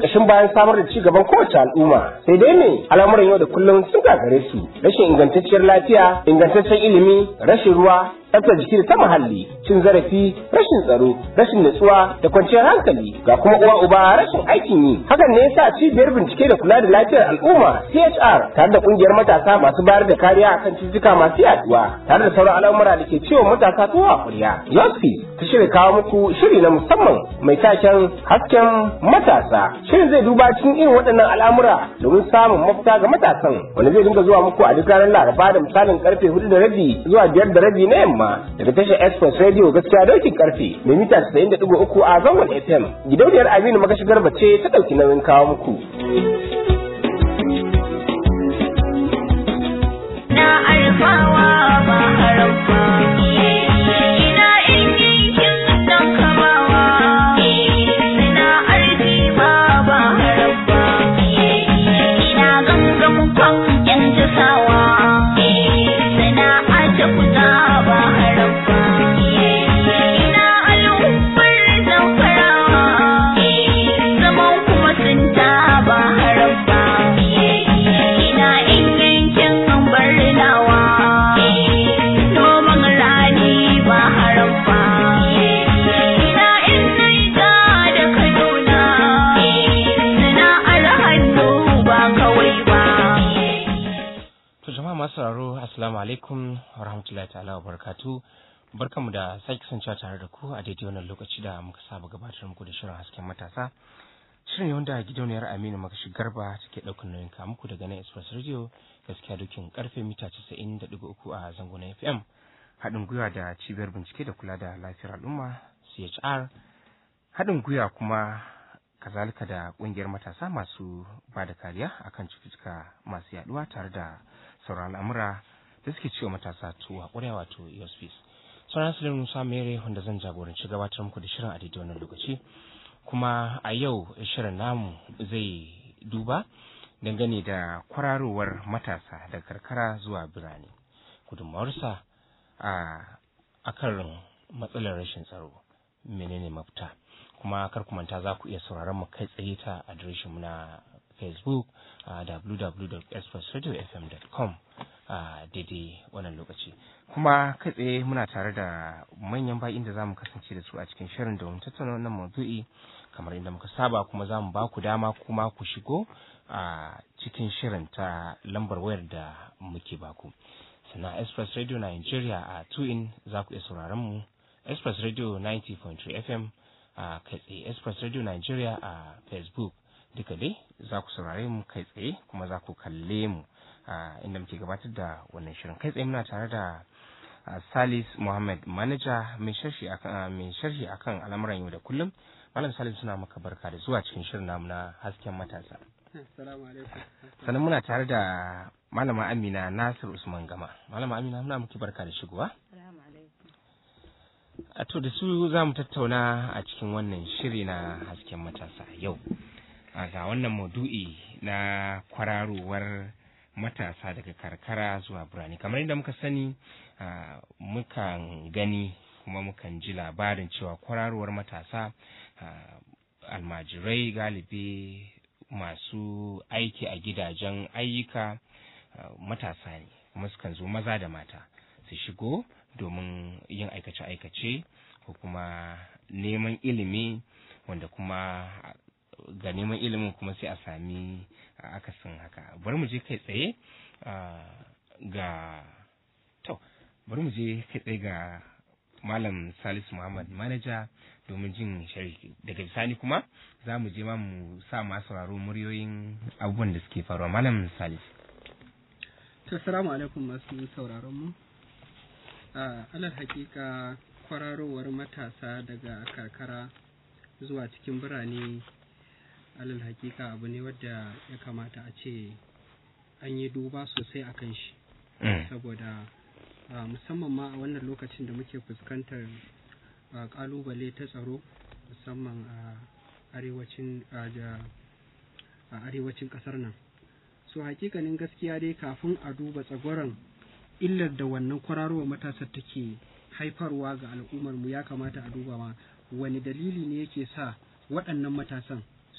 kashin bayan samar da ci gaban kowace al'umma sai dai ne al'amuran yau da kullum sun gagare su rashin ingantacciyar lafiya ingantaccen ilimi rashin ruwa tsaftar jiki da ta muhalli cin zarafi rashin tsaro rashin nutsuwa da kwanciyar hankali ga kuma uwa uba rashin aikin yi hakan ne yasa cibiyar bincike da kula da lafiyar al'umma CHR tare da kungiyar matasa masu bayar da kariya akan cututtuka masu yaduwa tare da sauran al'amura da ke ciwon matasa tuwa a kuriya yosfi ta shirya kawo muku shiri na musamman mai taken hasken matasa shirin zai duba cikin irin waɗannan al'amura domin samun mafita ga matasan wanda zai dinga zuwa muku a duk ranar laraba da misalin karfe hudu da rabi zuwa biyar da rabi na yamma daga tashar express radio gaskiya dokin karfe mai mita 90.3 a zangon fm gidauniyar aminu makashigar bace ta ɗauki nauyin kawo muku. na alfawa ba haramfa ina in yankin don kamawa suna arfi ma ba haramfa ina gangan kwan yan tasawa suna ace kuta ba haramfa ina al'ummar zamfarawa zaman kuma sun ta ba haramfa ina in yankin barnawa noman rani ba haramfa ina in naija da kaduna sana'ar hannu ba kawai ba To jama'a masu sauraro assalamu alaikum wa rahmatullahi ta'ala wa barakatu barkanmu da sake kasancewa tare da ku a daidai wannan lokaci da muka saba gabatar muku da shirin hasken matasa shirin ne wanda gidauniyar Aminu Makashi Garba take ɗaukar nauyin ka muku daga nan Express Radio gaskiya dukin karfe mita 90.3 a zango na FM haɗin gwiwa da cibiyar bincike da kula da lafiyar al'umma CHR haɗin gwiwa kuma kazalika da ƙungiyar matasa masu ba da kariya akan cututtuka masu yaduwa tare da sauran al'amura da suke ciwo matasa tuwa ƙwarya wato EOSPs. Sauran Suleiman Musa Mere wanda zan jagoranci gabatar muku da shirin a daidai wannan lokaci. Kuma a yau shirin namu zai duba dangane da kwararowar matasa daga karkara zuwa birane. Gudunmawarsa a akan matsalar rashin tsaro menene mafita. kuma kar ku manta za ku iya sauraron mu kai tsaye ta adireshin mu na facebook a www.expressradiofm.com a daidai wannan lokaci kuma kai tsaye muna tare da manyan baƙin da za mu kasance da su a cikin shirin domin tattauna wannan maudu'i kamar inda muka saba kuma za mu ba ku dama kuma ku shigo a cikin shirin ta lambar wayar da muke baku sannan express radio nigeria a 2 in za ku iya sauraron mu express radio 90.3 fm a kai tsaye express radio nigeria a facebook duka dai za ku saurare mu kai tsaye kuma za ku kalle mu a inda muke gabatar da wannan shirin kai tsaye muna tare da salis muhammad manager mai sharhi akan mai sharhi akan al'amuran yau da kullum malam salis suna maka barka da zuwa cikin shirin namu na hasken matasa sannan muna tare da malama amina nasir usman gama malama amina muna muke barka da shigowa A to da su za mu tattauna a cikin wannan shiri na hasken matasa yau. Ga wannan maudu'i na kwararowar matasa daga karkara zuwa birane. Kamar yadda muka sani, mukan gani kuma mukan ji labarin cewa kwararowar matasa almajirai galibi masu aiki a gidajen ayyuka matasa ne, kuma sukan zo maza da mata su shigo domin yin aikace-aikace ko kuma neman ilimi wanda kuma ga neman ilimin kuma sai a sami akasin haka bari mu je kai tsaye ga to bari mu je kai tsaye ga malam salisu muhammad manaja domin jin sharhi daga bisani kuma za mu je ma mu sa masu sauraro muryoyin abubuwan da suke faruwa malam salisu assalamu alaikum masu sauraron mu a alal hakika kwararowar matasa daga karkara zuwa cikin birane alal hakika abu ne wadda ya kamata a ce an yi duba sosai a kan shi saboda musamman ma a wannan lokacin da muke fuskantar kalubale ta tsaro musamman a arewacin a arewacin kasar nan so hakikanin gaskiya dai kafin a duba tsagoron illar da wannan kwararowar matasar take haifarwa ga al'ummar mu ya kamata a duba ma wani dalili ne yake sa waɗannan matasan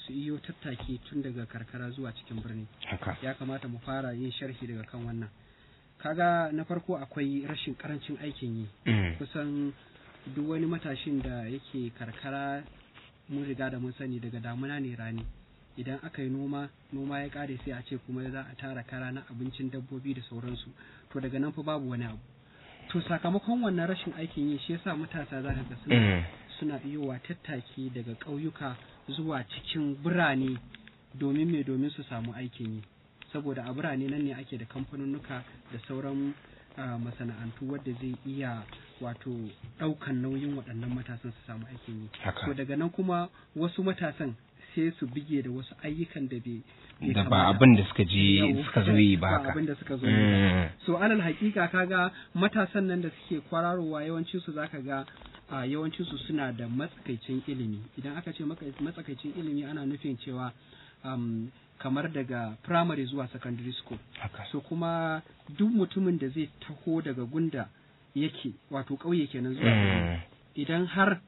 su iyo tattaki tun daga karkara zuwa cikin birni haka ya kamata mu fara yin sharhi daga kan wannan kaga na farko akwai rashin karancin aikin yi Mm. kusan duk wani matashin da yake karkara mun riga da mun sani daga damuna ne rani idan aka yi noma noma ya kare sai a ce kuma za a tara kara na abincin dabbobi da sauransu to daga nan fa babu wani abu to sakamakon wannan rashin aikin yi shi yasa matasa za ka ga suna Mm. suna iyowa tattaki daga ƙauyuka zuwa cikin birane domin me domin su samu aikin yi saboda a birane nan ne ake da kamfanunnuka da sauran ah, masana'antu wadda zai iya wato ɗaukan nauyin waɗannan matasan su samu aikin yi haka to daga nan kuma wasu matasan sai su bige da wasu ayyukan da bai bai da ba kamata. abin da suka je Yau, suka zo yi ba haka abin da suka zo yi ba Mm. so alal hakika kaga matasan nan da suke kwararowa yawancin su zaka ga a yawancin su suna da matsakaicin ilimi idan aka ce maka- matsakaicin ilimi ana nufin cewa um, kamar daga primary zuwa secondary school haka so kuma duk mutumin da zai taho daga gunda yake wato ƙauye kenan zuwa birni, Mm. idan har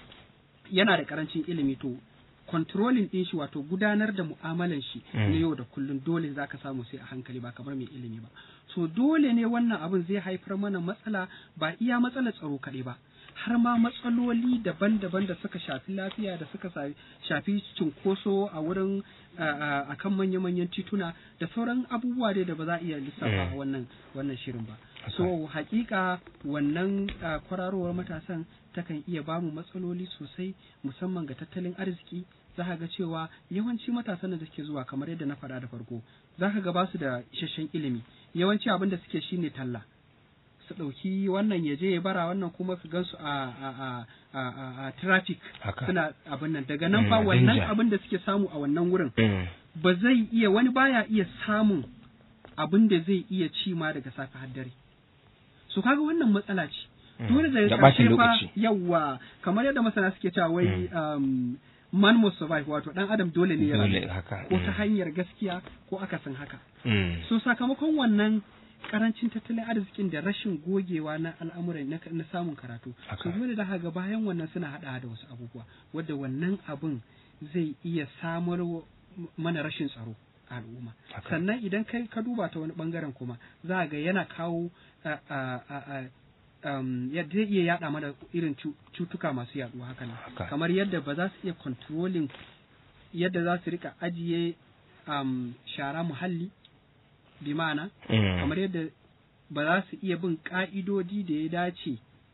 yana da karancin ilimi to controlling din shi wato gudanar da mu'amalan shi Mm. na yau da kullum dole zaka samu sai a hankali ba kamar mai ilimi ba so dole ne wannan abin zai haifar mana matsala ba iya matsalar tsaro kaɗai ba har ma matsaloli daban-daban da suka shafi lafiya da suka sa- shafi cunkoso a wurin a kan manya-manyan tituna da sauran abubuwa dai da ba za a iya lissafa a Mm. wannan wannan shirin ba so hakika wannan ah, kwararowar matasan takan iya bamu matsaloli sosai musamman ga tattalin arziki za ka ga cewa yawanci matasan da suke zuwa kamar yadda na faɗa da farko za ka ga ba su da isasshen ilimi yawanci abin da suke shine talla su ɗauki wannan ya je ya bara wannan kuma su gansu a a a a, a, a traffic haka suna abin nan daga nan fa Mm, wannan danger. abin da suke samu a wannan wurin Mm. ba zai iya wani baya iya samun abin da zai iya ci ma daga safe har dare so kaga wannan matsala ce Mm. dole Da da ɓacin ƙarshe fa lokaci. yawa kamar yadda masana suke cewa wai um, man must survive wato dan adam dole ne ya dole rayu haka ko ta Mm. hanyar gaskiya ko akasin haka Mm. so sakamakon wannan karancin tattalin arzikin da rashin gogewa na al'amuran na, na samun karatu Haka. so dole da ga bayan wannan suna hada da wasu abubuwa wadda wannan abun zai iya samar wa- mana rashin tsaro a al'umma Haka. sannan idan kai ka duba ta wani bangaren kuma za ga yana kawo a, a, a, a, um, ya- zai iya yada mana irin cu- cutuka masu yaduwa haka nan Haka. kamar yadda ba za su iya controlling yadda za su rika ajiye um, shara muhalli bi ma'ana Mm. kamar yadda ba za su iya bin ka'idodi da ya dace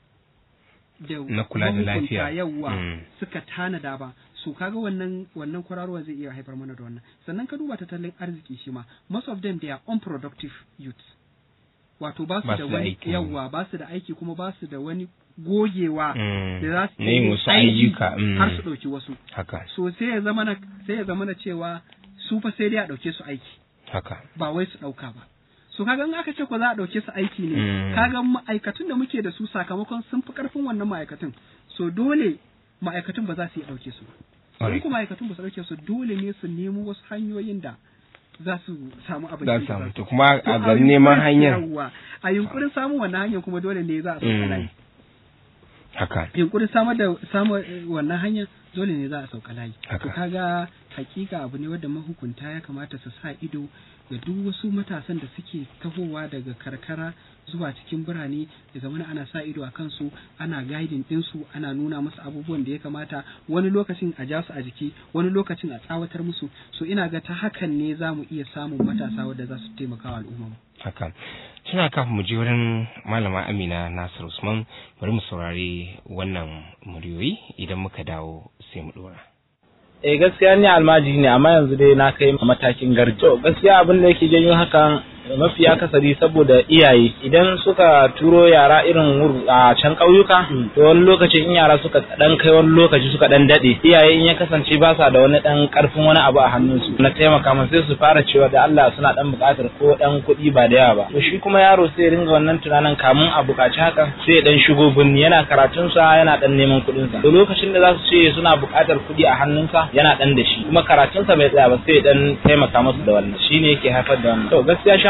da Na kula da mahukunta lafiya. yawa Mm. suka tanada ba su kaga wannan wannan kwararwa zai iya haifar mana da wannan sannan ka duba tattalin arziki shi ma most of them they are unproductive youths wato ba su Ba da su da wani aiki. yawa ba su da aiki kuma ba su da wani gogewa Mm. da za su Na yin yi wasu aiki ayyuka, mm. har su ɗauki wasu haka so sai ya zama na sai ya zama na cewa su fa sai dai a ɗauke su aiki haka ba wai su ɗauka ba so kaga in aka ce ko za a ɗauke su aiki ne Mm. kaga ma'aikatun da muke da su sakamakon sun fi ƙarfin wannan ma'aikatun so dole ma'aikatun ba za su iya ɗauke su ba in Alright. kuma ma'aikatun ba su ɗauke su dole ne su nemo wasu hanyoyin da za su samu abin za da su samu za to kuma To a a garin neman yunkurin- hanyar yawwa, a yunkurin samun wannan hanyar kuma dole ne za a sauka Mm. layi haka yunkurin samar da samun eh, wannan hanyar dole ne za a sauka layi Haka. to kaga hakika abu ne wanda mahukunta ya kamata su sa ido ga duk wasu matasan da suke tahowa daga karkara zuwa cikin birane da zamana ana sa ido a kansu ana guiding ɗinsu ana nuna musu abubuwan da ya kamata wani lokacin a ja su a jiki wani lokacin a tsawatar musu so ina ga ta hakan ne za mu iya samun matasa wadda za su taimaka wa al'umma haka tuna kafin mu je wurin malama amina nasir usman bari mu saurari wannan muryoyi idan muka dawo sai mu dora eh gaskiya ni almajiri ne amma yanzu dai na kai matakin garji to gaskiya abin da yake janyo hakan mafi akasari saboda iyaye idan suka turo yara irin wur- a can ƙauyuka to wani lokaci in yara suka dan kai wani lokaci suka dan dade iyaye in ya kasance ba sa da wani dan karfin wani abu a hannunsu na taimaka musu sai su fara cewa da Allah suna dan buƙatar ko dan kuɗi ba da yawa ba to shi kuma yaro sai ya ringa wannan tunanin kamun a buƙaci haka sai ya dan shigo binni yana karatunsa yana dan neman kuɗinsa to lokacin da za su ce suna buƙatar kuɗi a hannunsa yana dan da shi kuma karatunsa bai tsaya ba sai ya dan taimaka musu da wannan shine yake haifar da wannan to gaskiya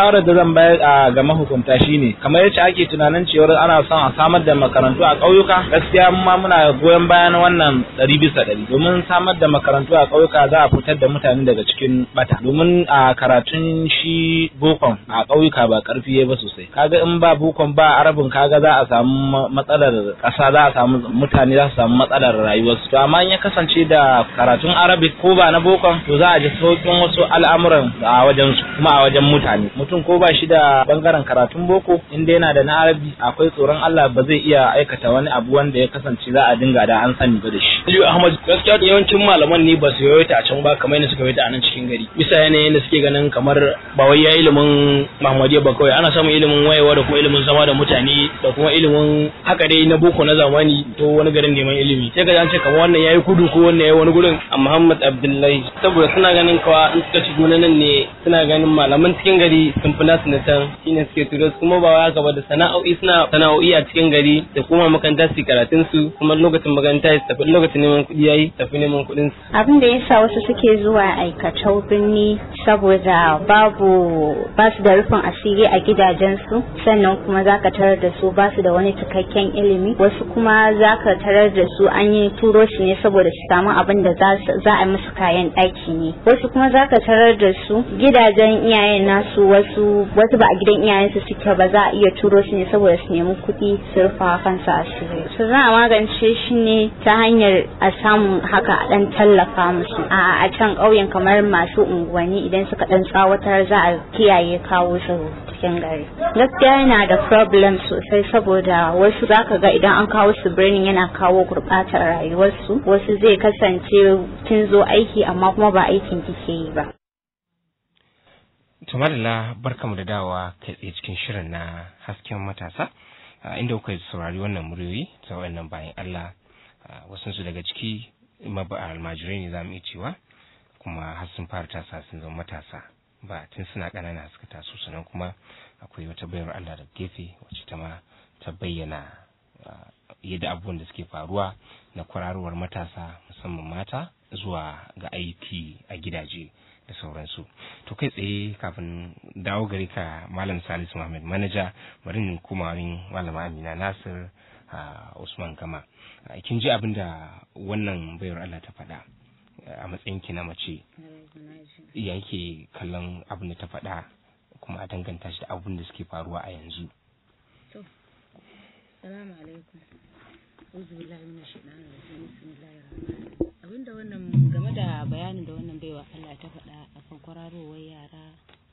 shawarar da zan bayar a ga mahukunta shine kamar yadda ake tunanin cewar ana son a samar da makarantu a ƙauyuka gaskiya mu ma muna goyon bayan wannan ɗari bisa ɗari domin samar da makarantu a ƙauyuka za a fitar da mutane daga cikin bata domin a karatun shi bokon a ƙauyuka ba ƙarfi ya ba sosai kaga in ba bokon ba arabin kaga za a samu matsalar ƙasa za a samu mutane za su samu matsalar rayuwarsu to amma in ya kasance da karatun arabic ko ba na bokon to za a ji sauƙin wasu al'amuran a wajen su kuma a wajen mutane mutum ko ba shi da bangaren karatun boko inda yana da na arabi akwai tsoron Allah ba zai iya aikata wani abu wanda ya kasance za a dinga da an sani ba da shi Aliyu Ahmad gaskiya da yawancin malaman ne ba su yawaita a can ba kamar yadda suka yawaita a nan cikin gari bisa yanayin da suke ganin kamar ba wai ya ilimin Muhammadiyya ba kawai ana samun ilimin wayewa da kuma ilimin zama da mutane da kuma ilimin haka dai na boko na zamani to wani garin neman ilimi sai ka ji an ce kamar wannan yayi kudu ko wannan yayi wani gurin a Muhammad Abdullahi saboda suna ganin kawa in suka shigo na nan ne suna ganin malaman cikin gari sun fi nasu na can shine suke turo su kuma ba wai haka ba da sana'o'i suna sana'o'i a cikin gari da kuma makaranta su yi karatun su kuma lokacin makaranta su tafi lokacin neman kuɗi yayi tafi neman kuɗin su abin da yasa wasu suke zuwa aikatau birni saboda babu ba su da rufin asiri a gidajensu sannan kuma za ka tarar da su ba su da wani cikakken ilimi wasu kuma za ka tarar da su an yi turo shi ne saboda su samu abin da za su- za a musu kayan ɗaki ne wasu kuma za ka tarar da su gidajen iyayen nasu wasu wasu ba a gidan iyayensu suke ba za a iya turo shi ne saboda su nemi kuɗi su rufa kansu asiri su za a magance shi ne ta hanyar a samu haka a ɗan tallafa musu a a can ƙauyen kamar masu unguwanni idan suka ɗan tsawatar za a kiyaye kawo su cikin gari gaskiya yana da problem sosai saboda wasu zaka ga idan an kawo su birnin yana kawo gurɓatar rayuwarsu wasu zai kasance kin zo aiki amma kuma ba aikin kike yi ba To madalla barkamu da dawowa kai tsaye cikin shirin na hasken matasa a inda kuka saurari wannan muryoyi ta wannan bayan Allah wasu su daga ciki maba almajirai ne za mu iya cewa kuma har sun fara tasa sun zama matasa ba tun suna ƙanana suka taso sannan kuma akwai wata bayar Allah da gefe wacce ta ma ta bayyana ah, yadda abubuwan da suke faruwa na kwararowar matasa musamman mata zuwa ga aiki a gidaje da sauransu to kai tsaye kafin dawo gare ka malam salisu muhammad manaja bari in koma wurin malama amina nasir a usman gama Ah, kin ji abin da wannan bayar allah ta faɗa ah, a matsayin ki na mace ya yake kallon abin da ta faɗa kuma a danganta shi da abin da suke faruwa a yanzu Salamu alaikum. Uzu billahi mina shaitani rajim. Bismillahir rahmanir Abinda wannan game da bayanin da wannan baiwa Allah ta faɗa akan kwararowar yara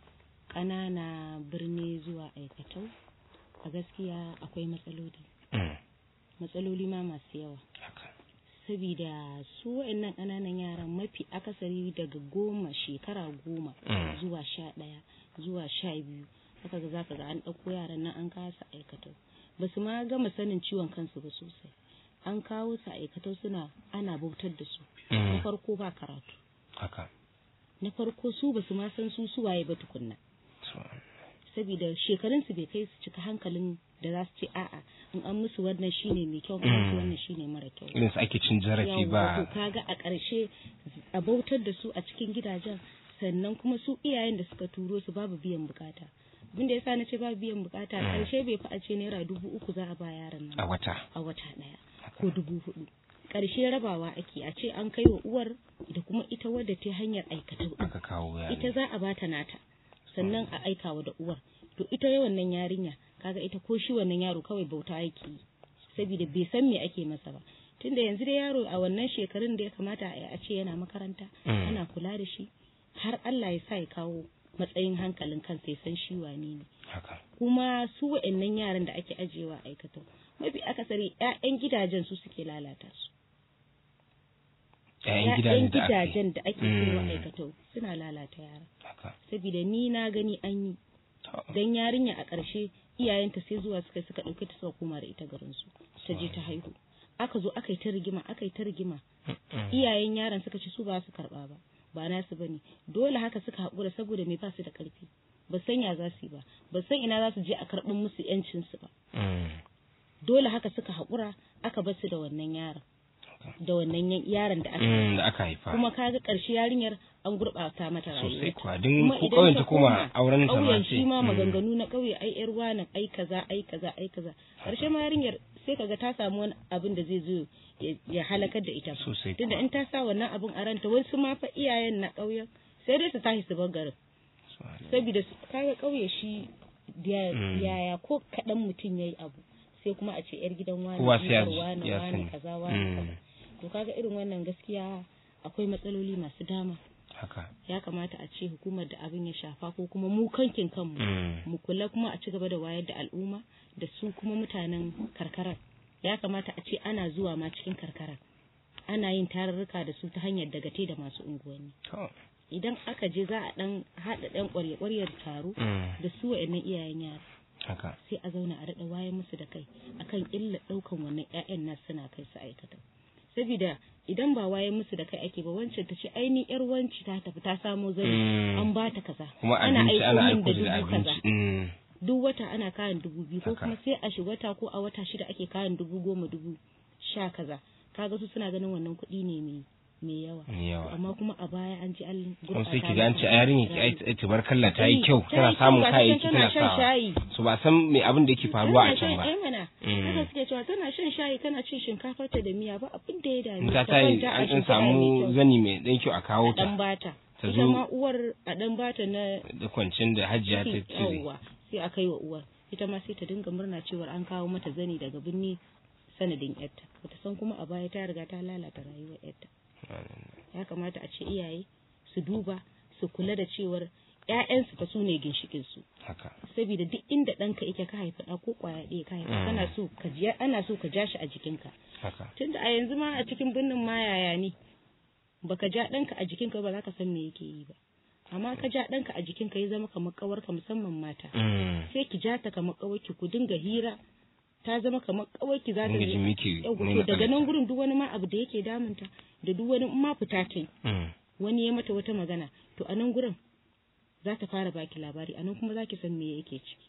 ƙanana birni zuwa aikatau a gaskiya akwai matsaloli. Mm, Matsaloli ma masu yawa. haka. Sabida su wa'annan ƙananan yaran mafi akasari daga goma shekara goma Mm. zuwa sha ɗaya zuwa sha biyu haka ga zaka ga an ɗauko yaran nan an kasa aikatau ba su ma gama sanin ciwon kansu ba sosai an kawo su aikatau suna ana bautar da su na Mm, farko ba karatu haka. na farko su ba su ma san su suwaye ba tukunna So, saboda shekarun su bai kai su cika hankalin da za su ce a'a in an musu wannan shine mai kyau in an musu Mm. wannan shine mara kyau irin su ake cin zarafi Yawwa, ba to kaga a ƙarshe a bautar da su a cikin gidajen sannan kuma su iyayen da suka turo su babu biyan bukata abin da yasa na ce babu biyan bukata a ƙarshe bai fi a ce naira dubu uku za a ba yaron nan a wata a wata ɗaya ko dubu hudu ƙarshe rabawa ake a ce an kai wa uwar da kuma ita wadda ta hanyar aikata aka kawo yaro ita za a bata nata sannan a aikawa da uwar to ita wannan yarinya kaga ita ko shi wannan yaro kawai bauta yake yi saboda bai san me ake masa ba tunda yanzu da yaro a wannan shekarun da ya kamata a yi a ce yana makaranta Mm. ana kula da shi har Allah ya sa ya kawo matsayin hankalin kansa ya san shi wane ne haka kuma su wa'annan yaran da ake ajiyewa a aikatau mafi akasari 'ya'yan gidajen su suke lalata su ƴaƴan ‘Ya'yan gidajen da aka yi. gidajen da ake kaiwa Mm. aikatau suna lalata yara haka saboda ni na gani an yi To, dan yarinya a ƙarshe iyayenta sai zuwa suka suka ɗauke ta suka koma da ita garin su ta je ta haihu aka zo aka yi ta rigima aka yi ta rigima mm, iyayen yaron suka ce su ba su karɓa ba ba nasu bane dole haka suka haƙura saboda me ba su da ƙarfi ba san ya za su yi ba ba san ina za su je a karɓin musu yancin su ba mm, dole haka suka haƙura aka bar su da wannan yaron da wannan yan- yaron da aka mm, da aka haifa kuma kaga ƙarshe yarinyar an gurɓata mata sosai rayuwa kuwa don Kuma ko idan ƙauyen ta ta koma auren ta ma ƙauyen ce shi ma mm, maganganu na ƙauye ai yar wani ai kaza ai kaza ai kaza karshe ma yarinyar sai kaga ta samu wani abin da zai zo ya- ya halakar da ita sosai tunda kuwa in ta sa wannan abin a ranta wasu ma fa iyayen na ƙauyen sai dai su tashi su bar garin saboda su- kaga ƙauye shi da- Mm. yaya ko kaɗan mutum yayi abu sai kuma a ce yar gidan wani Kowa sai ya jikar ji- wani ya wani sani. kaza wani Mm. kaza to kaga irin wannan gaskiya akwai matsaloli masu dama haka ya kamata a ce hukumar da abin ya shafa ko kuma mu kankin kanmu Mm, mu kula kuma a ci gaba da wayar da al'umma da su kuma mutanen karkarar ya kamata a ce ana zuwa ma cikin karkarar ana yin tarurruka da su ta hanyar dagate da masu unguwanni to idan aka je za a dan haɗa ɗan ƙwarya-ƙwaryar taro mm, da su wa'annan iyayen yara haka sai a zauna a daɗa wayar musu da kai akan illa ɗaukan wannan 'ya'yan nasu suna kai su aikata saboda idan ba wayar musu da kai ake ba wancan ta ce aini yar wanci ta tafi ta samo zani Mm. an ba ta kaza kuma ana abinci ana min aiko da dubu kaza abinci mm, duk wata ana kayan dubu biyu ko Haka. kuma sai a shi wata ko a wata shida ake kayan dubu goma dubu sha kaza kaga su suna ganin wannan kuɗi ne mai mai yawa mai yawa amma kuma a baya an ji an kuma sai gurɓata ki ga an ce a yarinya ki ai ai tabarkalla ta yi Eh, kyau ta tana yi samun kyau, ga ta kayayyaki can tana tana shan sawa shayi so ba san me abin da yake faruwa a Tana can shan- ba eh mana Mm. haka suke cewa tana shan shayi tana cin shinkafar ta da miya ba abin da ya dame in ta ta tayi kwanta a an ɗan shimfiɗa mai samu kyau. zani mai ɗan kyau a kawo a dan ta bata ta ita zo- ma uwar a dan bata na da kwancin da hajiya ta ciki cire yawwa sai a kai wa uwar ita ma sai ta dinga murna cewar an kawo mata zani daga birni sanadin yarta bata san kuma a baya ta riga ta lalata rayuwar yarta ya kamata a ce iyaye su duba su kula da cewar ƴaƴansu fa su ne ginshikin su haka saboda duk inda ɗanka yake ka haifa ɗa ko ƙwaya ɗaya ka haifa Mm. kana so ka ji ana so ka ja shi a jikinka haka tunda a yanzu ma a cikin birnin ma yaya ne baka ja ɗanka a jikinka ba za ka san me yake yi ba amma ka ja ɗanka a jikinka ya zama kamar ƙawarka musamman mata Mm. sai ki ja ta kamar ƙawarki ku dinga hira ta zama kamar ƙawarki za ta dinga jin yi miki Yau, ne to daga nan matsalarta. gurin duk wani ma abu da yake damunta da duk wani in ma fita ta yi Mm. wani ya mata wata magana to a nan gurin za ta fara baki labari a nan kuma za ki san me yake ciki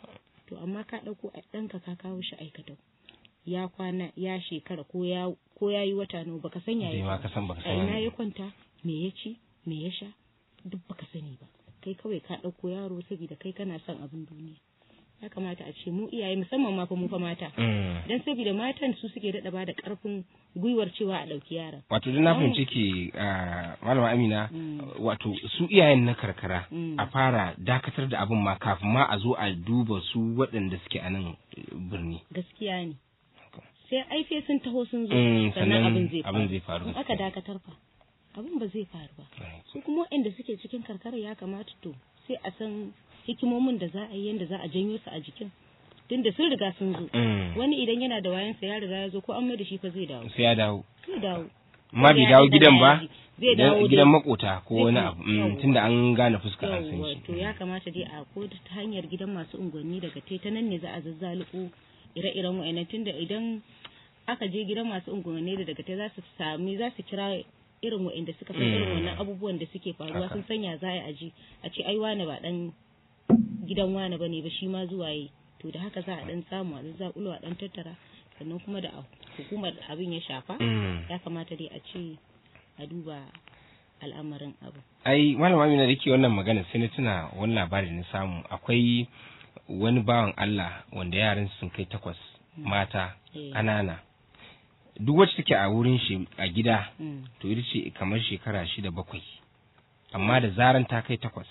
to amma ka ɗauko a ɗanka ka kawo shi aikatau ya kwana ya shekara ko ya ko ya yi wata nawa baka san Bai ma yaya ka san baka a san ina wani. ya kwanta me ya ci me ya sha duk baka sani ba kai kawai ka ɗauko yaro saboda kai kana son abin duniya ya kamata a ce mu iyaye musamman ma fa mu fa mata Mm. dan saboda matan su suke daɗa ba da ƙarfin gwiwar cewa a ɗauki yaron wato dan na fahimci ki ah, malama amina Mm. wato su iyayen na karkara Mm. a fara dakatar da abin ma kafin ma a zo a duba su waɗanda suke a nan eh, birni gaskiya ne sai aife sun taho sun zo Mm, sannan abin zai abin zai faru in aka dakatar fa abin ba zai faru ba Right. su kuma waɗanda suke cikin karkara ya kamata to sai a san hikimomin da za a yi yadda za a janyo su a jikin tunda sun riga sun zo Mm. wani idan yana da wayansa ya riga ya zo ko an mai da shi fa zai dawo sai ya dawo zai dawo amma bai ya dawo ɗan gidan ba yaji. zai dawo gidan dai. gidan makota ko Zai wani kai- abu mm, yawwa. tunda an gane fuska an san yawwa shi to ya kamata dai a ko ta hanyar gidan masu unguwanni daga te ta nan ne za a zazzaluko ire-iren wa'annan tunda idan aka je gidan masu unguwanni da daga te za su sami za su kira irin wa'anda suka san irin Mm. wannan abubuwan da suke faruwa Haka. sun sanya za a ji a ce ai wane ba dan gidan wane bane ba shi ma zuwa yi to da haka za a dan samu a zazzakulo a dan tattara sannan kuma da hukumar da abin ya shafa Mm. ya kamata dai a ce a duba al'amarin abu ai malama amina da ke wannan magana sai na tuna wani labari na samu akwai wani bawan Allah wanda yaran sun kai takwas mata Eh. ƙanana duk wacce take a wurin shi a gida Mm. to ita ce kamar shekara shida bakwai amma da zaran ta kai takwas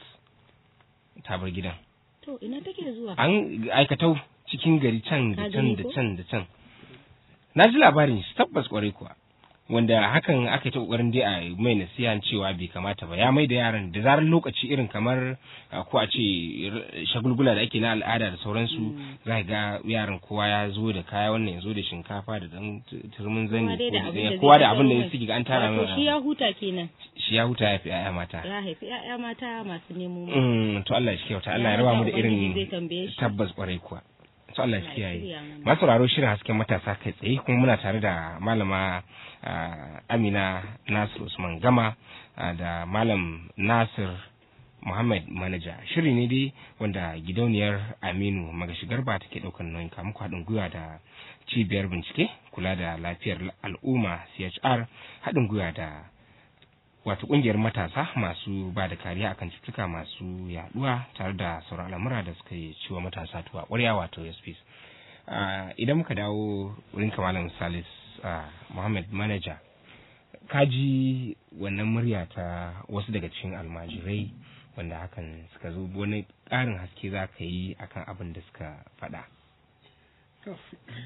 ta bar gidan to ina take zuwa an aikatau cikin gari can da Ka can gani da ko? can da can na ji labarin shi tabbas kwarai kuwa wanda hakan aka yi ta kokarin dai a mai nasiha cewa bai kamata ba ya mai da yaran da zarar lokaci irin kamar ah, ko a ce r- shagulgula da ake na al'ada da sauransu Mm. za ka ga yaran kowa ya zo da kaya wannan ya zo da shinkafa da dan t- turmin zani Kowa dai da ko abin da zai kowa da tattaro abin da ya mai. sigi ga an tara Wato shi ya mai huta kenan shi ya huta ya fi 'ya'ya mata ya haifi ƴaƴa mata masu nemo mu. Mm, to Allah ya shi kyauta Allah ya Ya raba mu da sa Ubangiji zai irin tambaye shi. tabbas kwarai kuwa to Allah ya Allah ya kiyaye shirya mana. masu sauraro shirin hasken matasa kai tsaye kuma muna tare da malama ah, Amina Nasir Usman Gama ah, da malam Nasir Muhammad Manaja shiri ne dai wanda gidauniyar Aminu Magashi Garba take daukar nauyin kamu haɗin gwiwa da cibiyar bincike kula da lafiyar al'umma CHR haɗin gwiwa da wato kungiyar matasa masu ba da kariya akan cututtuka masu yaduwa tare da sauran al'amura da suka yi ciwo matasa tuwa ƙwarya wato SPs. idan muka dawo wurin kamalan salis Muhammad manager kaji wannan murya ta wasu daga cikin almajirai wanda hakan suka zo wani ƙarin haske za ka yi akan abin da suka faɗa. To,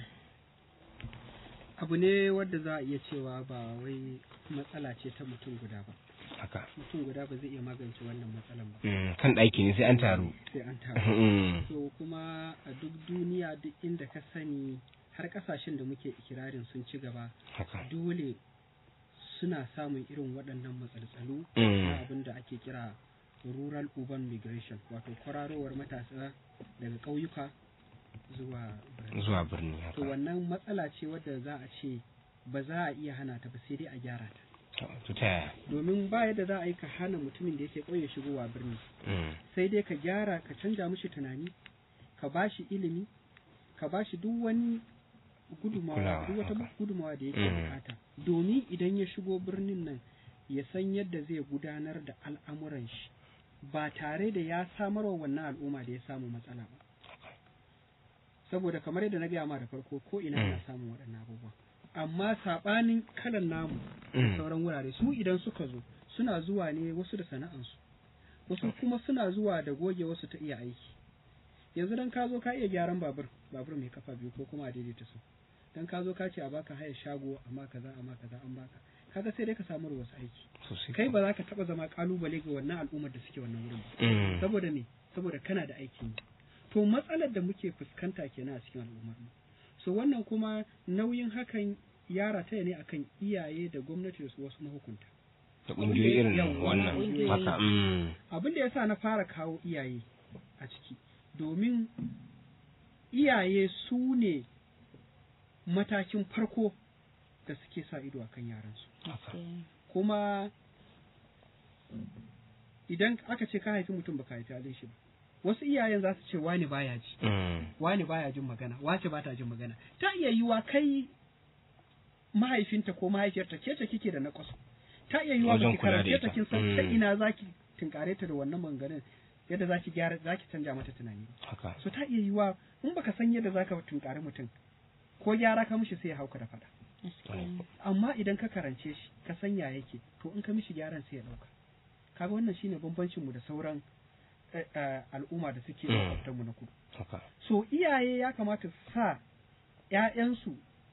abu ne wadda za a iya cewa ba wai matsala ce ta mutum guda ba Haka. mutum guda ba zai iya magance wannan matsalan ba Mm, kan ɗaki ne sai an taru. sai an taru Mm, so kuma a duk duniya duk inda ka sani har kasashen da muke ikirarin sun ci gaba Haka. dole suna samun irin waɗannan matsaltsalu Mm. na abin da ake kira rural urban migration wato kwararowar matasa daga ƙauyuka zuwa birane. Zuwa birni to haka. wannan matsala ce wadda za a ce ba za a iya hana ta ba sai dai a gyara ta To ta yaya? domin ba yadda za a yi ka hana mutumin da yake ƙauye shigowa birni Mm, sai dai ka gyara ka canja mishi tunani ka ba shi ilimi ka ba shi duk wani gudumawa Kulawa, duk wata haka. gudumawa da yake Mm. bukata domin idan ya shigo birnin nan ya san yadda zai gudanar da al'amuran shi ba tare da ya samarwa wannan al'umma da ya samu matsala ba saboda kamar yadda na gaya ma da farko ko ina ana Mm. samun waɗannan abubuwa amma saɓanin kalan namu da Mm. sauran wurare su idan suka zo suna zuwa ne wasu da sana'ansu wasu kuma suna zuwa da goge wasu ta iya aiki yanzu dan ka zo ka iya gyaran babur babur mai kafa biyu ko kuma a daidaita su dan ka zo ka ce a baka haya shago amma kaza amma kaza an baka kaga sai dai ka samu wasu aiki Sosai. kai ba za ka taba zama kalubale ga wannan al'ummar da suke wannan wurin ba Mm, saboda me saboda kana da aikin yi to matsalar da muke fuskanta kenan a cikin al'ummar mu so wannan kuma nauyin hakan ya rataya ne akan iyaye da gwamnati da su wasu mahukunta Da ƙungiyoyi irin Yawwa, wannan. ƙungiyoyi. Haka. mm, abin da yasa na fara kawo iyaye a ciki domin iyaye su ne matakin farko da suke sa ido akan yaransu haka. kuma idan aka ce ka haifi mutum baka haifi halin shi ba wasu iyayen za su ce wani baya ji Mm, wani baya jin magana wace ba ta jin magana ta iya yiwa kai mahaifinta ko mahaifiyarta ke ce kike da nakwasu ta iya yiwa Wajen baki kula da karance ta ita. kin san ta Mm. ina zaki tunkare ta da wannan maganganun yadda zaki gyara zaki canja mata tunani Haka. so ta iya yiwa in baka san yadda zaka tunkare mutum ko gyara ka mishi sai ya hauka da fada amma idan ka karance shi ka san ya yake to in ka mishi gyaran sai ya dauka kaga wannan shine bambancin mu da sauran eh, eh, al'umma da suke Mm. makwabtan mu na kudu Haka. so iyaye ya kamata su sa ‘ya'yansu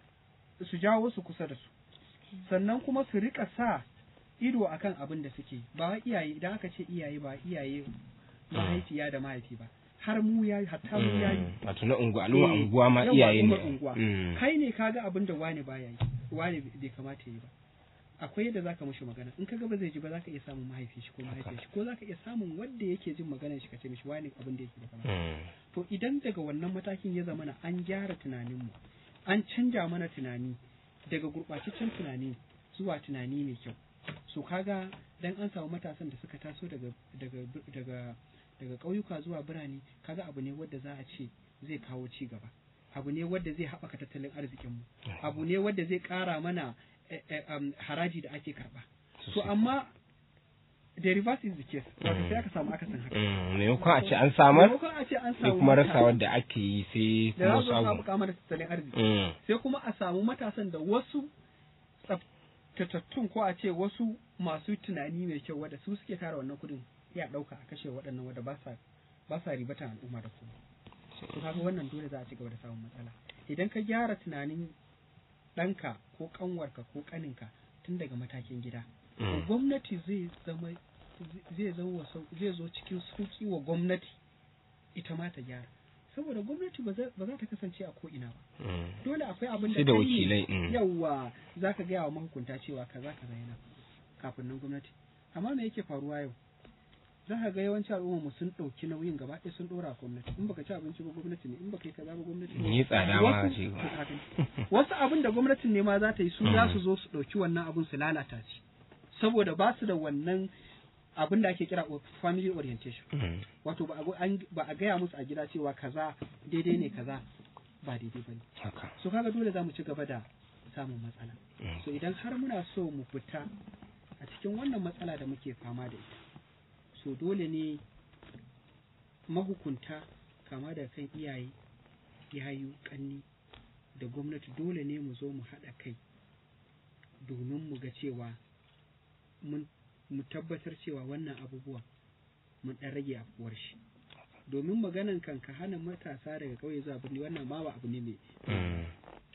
su jawo su kusa da su sannan kuma su rika sa ido akan abin da suke ba wai iyaye idan aka ce iyaye ba iyaye mahaifiya da mahaifi ba har mu ya hatta mu ya Mm, Wato na unguwa, al'umma Eh, unguwa ma yawa, iyaye al'ummar ne. unguwa. Mm, kai ne kaga abin da wani baya yi wani bai kamata yi ba akwai yadda zaka mishi magana in kaga ba zai ji ba zaka iya samun mahaifi shi ko mahaifiyar shi ko zaka iya samun wanda yake jin maganar shi ka ce mishi wani abin da yake da kamata mm, to idan daga wannan matakin ya zamana an gyara tunaninmu an canja mana tunani daga gurɓataccen tunani zuwa tunani mai kyau so kaga dan an samu matasan da suka taso daga daga daga daga ƙauyuka zuwa birane kaga abu ne wadda za a ce zai kawo ci gaba abu ne wadda zai haɓaka tattalin arzikinmu abu ne wadda zai ƙara mana eh, eh, um, haraji da ake karɓa to sosai. amma the reverse is the case wato sai aka samu akasin haka mm, Maimakon a ce an samar, Maimakon a ce an sai samu kuma matasa- rasa wadda ake yi sai da kuma za su samu. samu kamar tattalin arziki Mm, sai kuma a samu matasan da wasu tsaftatattun ko a ce wasu masu tunani mai kyau wadda su suke tara wannan kudin ya dauka a kashe waɗannan wadda ba sa ba sa ribatan al'umma da kuma to kaga wannan dole za a ci gaba da samun matsala idan ka gyara tunanin ɗanka ko ƙanwarka ko ƙaninka tun daga matakin gida to mm, gwamnati zai zama zai zama sau- zai zo cikin sauki wa gwamnati ita ma ta gyara saboda gwamnati ba za ba za ta kasance a ko ina ba mm. dole akwai abin da Sai da kai ne wakilai. mm. yawwa za ka gaya wa mahukunta cewa kaza kaza yana kafin nan gwamnati amma me yake faruwa yau za ka ga yawanci al'umma mu sun ɗauki nauyin gaba ɗaya sun ɗora a gwamnati in baka ci abinci ba gwamnati ne in baka yi kaza ba gwamnati ne Ni tsada ma Wasu- ce. to ka gani. wasu abin da gwamnatin ne ma za ta yi su za su zo su ɗauki wannan abin su lalata shi saboda ba su da wannan abin da ake kira o- family orientation Mm, wato ba a go- an- ba a gaya musu a gida cewa kaza daidai ne kaza ba daidai ba ne Haka. so kaga dole za mu ci gaba da samun matsala Mm. so idan har muna so mu fita a a cikin wannan matsala da muke fama da ita so dole ne mahukunta kama da kan iyaye yayu kanni da gwamnati dole ne mu zo mu haɗa kai domin mu ga cewa mun mu tabbatar cewa wannan abubuwan mun ɗan rage afkuwar shi domin maganan kan ka hana matasa daga ƙauye zuwa birni wannan ma ba abu ne mai Mm.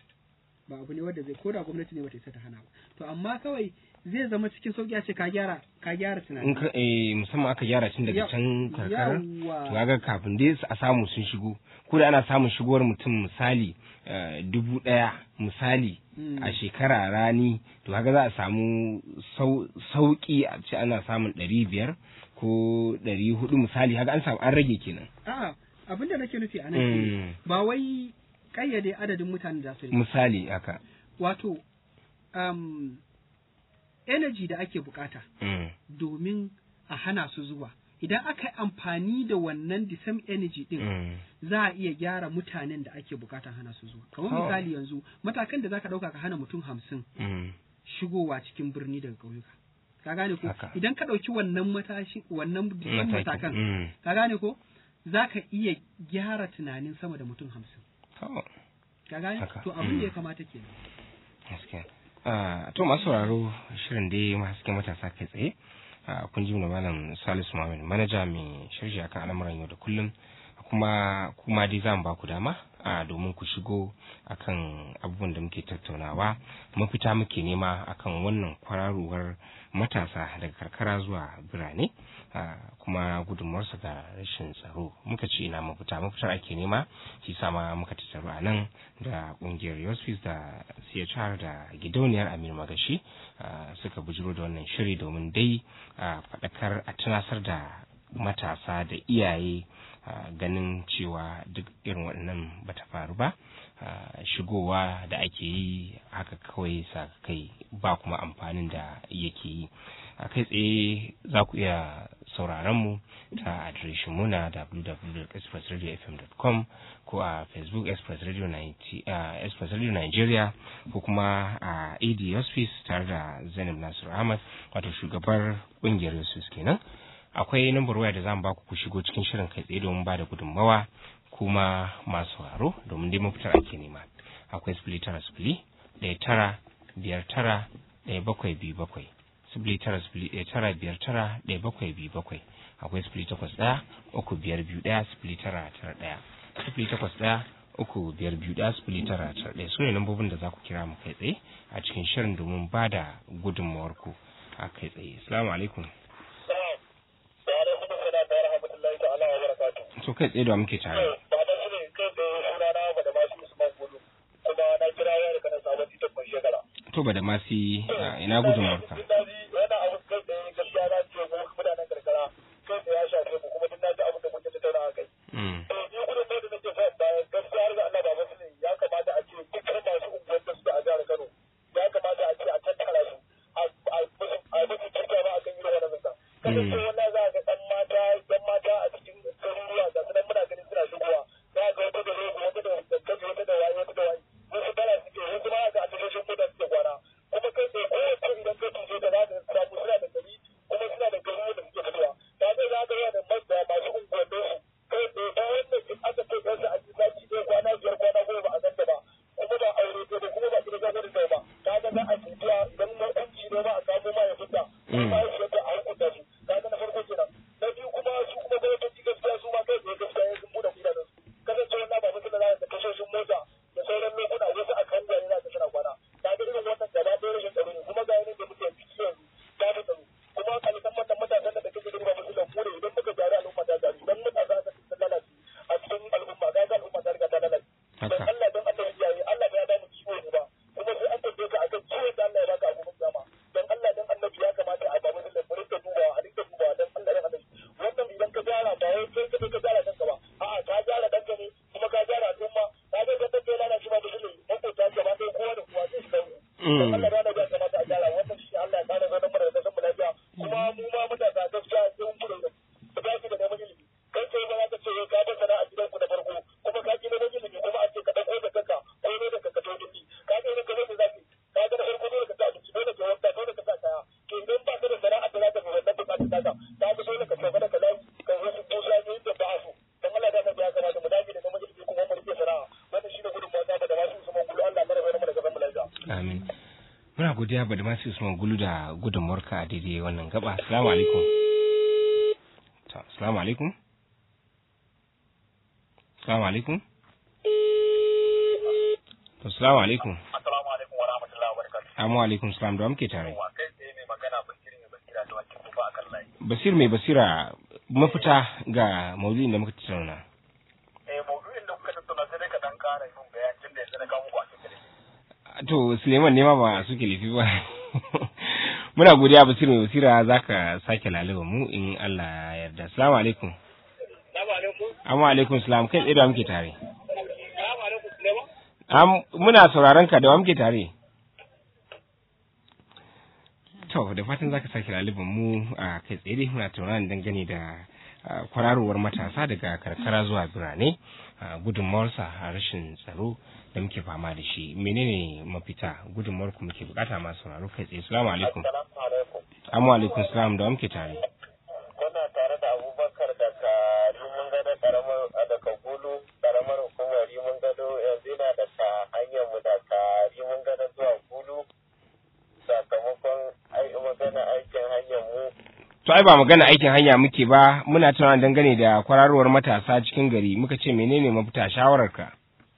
ba abu ne wanda zai ko da gwamnati ne bata isa ta hana ba to amma kawai zai zama cikin sauki a ce ka gyara ka gyara in tunani ka eh, musamman aka gyara tun daga Ya- can karkara to yawa kaga kafin dai a samu sun shigo ko da ana samun shigowar mutum misali eh, dubu ɗaya misali Mm. a shekara rani to kaga za a samu sau- sauki a ce ana samun ɗari biyar ko ɗari hudu misali haka an samu an rage kenan a'a abinda nake nufi a nan shine Mm. ba wai kayyade adadin mutanen da su rike misali haka wato um, energy da ake bukata Mm. domin a hana su zuwa idan aka yi amfani da wannan the same energy din Mm. za a iya gyara mutanen da ake bukatan hana su zuwa kamar Oh. misali yanzu matakan da zaka dauka ka hana mutum hamsin Mm. shigowa cikin birni daga ƙauyuka ka gane ko Haka. idan ka ɗauki wannan matashi wannan the same Mataki. matakan Mm. ka gane ko za ka iya gyara tunanin sama da mutum hamsin To, ka gane Haka. to abin da ya Mm. kamata kenan gaskiya. Ah, to masu sauraro shirin dai hasken matasa kai tsaye Ah, kun ji mu da malam salisu muhammad manaja mai shirya akan al'amuran yau da kullum kuma kuma dai za mu ba ku dama a domin ku shigo akan abubuwan da muke tattaunawa mafita muke nema akan wannan kwararowar matasa daga karkara zuwa birane ah, kuma gudunmuwarsa ga rashin tsaro muka ce ina mafita mafitar ake nema shi sama muka tattaru a nan da kungiyar yospis da chr da gidauniyar amir magashi ah, suka bujiro da wannan shiri domin dai a faɗakar a tunasar da matasa da iyaye ah, ganin cewa duk irin waɗannan bata faru ba ah, shigowa da ake yi haka kawai sa kai ba kuma amfanin da yake yi a kai tsaye za ku iya sauraron mu ta adireshin mu na www.expressradiofm.com ko a facebook express radio 90 ah, express radio nigeria ko kuma a ad hospice tare da zainab nasiru ahmad wato shugabar kungiyar hospice kenan akwai nambar waya da zamu baku ku shigo cikin shirin kai tsaye domin ba da gudunmawa kuma masu haro domin dai mafitar ake nema akwai sifili tara sifili ɗaya tara biyar tara ɗaya bakwai biyu bakwai sifili tara sifili ɗaya tara biyar tara ɗaya bakwai biyu bakwai akwai sifili takwas ɗaya uku biyar biyu ɗaya sifili tara tara ɗaya sifili takwas ɗaya uku biyar biyu ɗaya sifili tara tara ɗaya su ne lambobin da za ku kira mu kai tsaye a cikin shirin domin ba da gudunmawarku a kai tsaye assalamu alaikum to kai tsaye da wa muke tare to ba da masu ina gudunmawarka Mm. Mm. Mm. haka Mm. muna godiya ba da masu usman gulu da gudunmuwarka a daidai wannan gaba assalamu alaikum to assalamu alaikum assalamu alaikum to assalamu alaikum Assalamu alaikum wa rahmatullahi wa barakatuh. amma alaikum salam da wa muke tare Wa kai tsaye mai magana Bashir ne Basira da wakil kufa akan layi. basir mai basira mafita ga maudu'in da muka tattauna Eh maudu'in da kuka tattauna sai dai ka dan ƙara yin bayani tun da yanzu na kawo muku a cikin to suleiman ne ma ba suke lifi ba muna godiya basir mai basira zaka sake lalaba mu in Allah ya yarda assalamu alaikum Assalamu alaikum. amma alaikum salam kai tsaye da wa muke tare Assalamu alaikum Suleiman. Am, muna sauraron ka da wa muke tare to da fatan zaka sake laliban mu a kai tsaye dai muna tauraron dangane da ah, kwararowar matasa daga karkara zuwa birane ah, gudunmawarsa a rashin tsaro da muke fama da shi menene mafita gudunmawar ku muke bukata masu sauraro kai tsaye assalamu alaikum Assalamu alaikum. amma alaikum salam da wa muke tare Kuna tare da Abubakar daga Rimin Gado karamar daga Gulu karamar hukumar Rimin Gado yanzu yana daga hanyar mu daga Rimin Gado zuwa Gulu sakamakon ai magana aikin hanyar mu to ai ba magana aikin hanya muke ba muna tunanin dangane da kwararowar matasa cikin gari muka ce menene mafita shawararka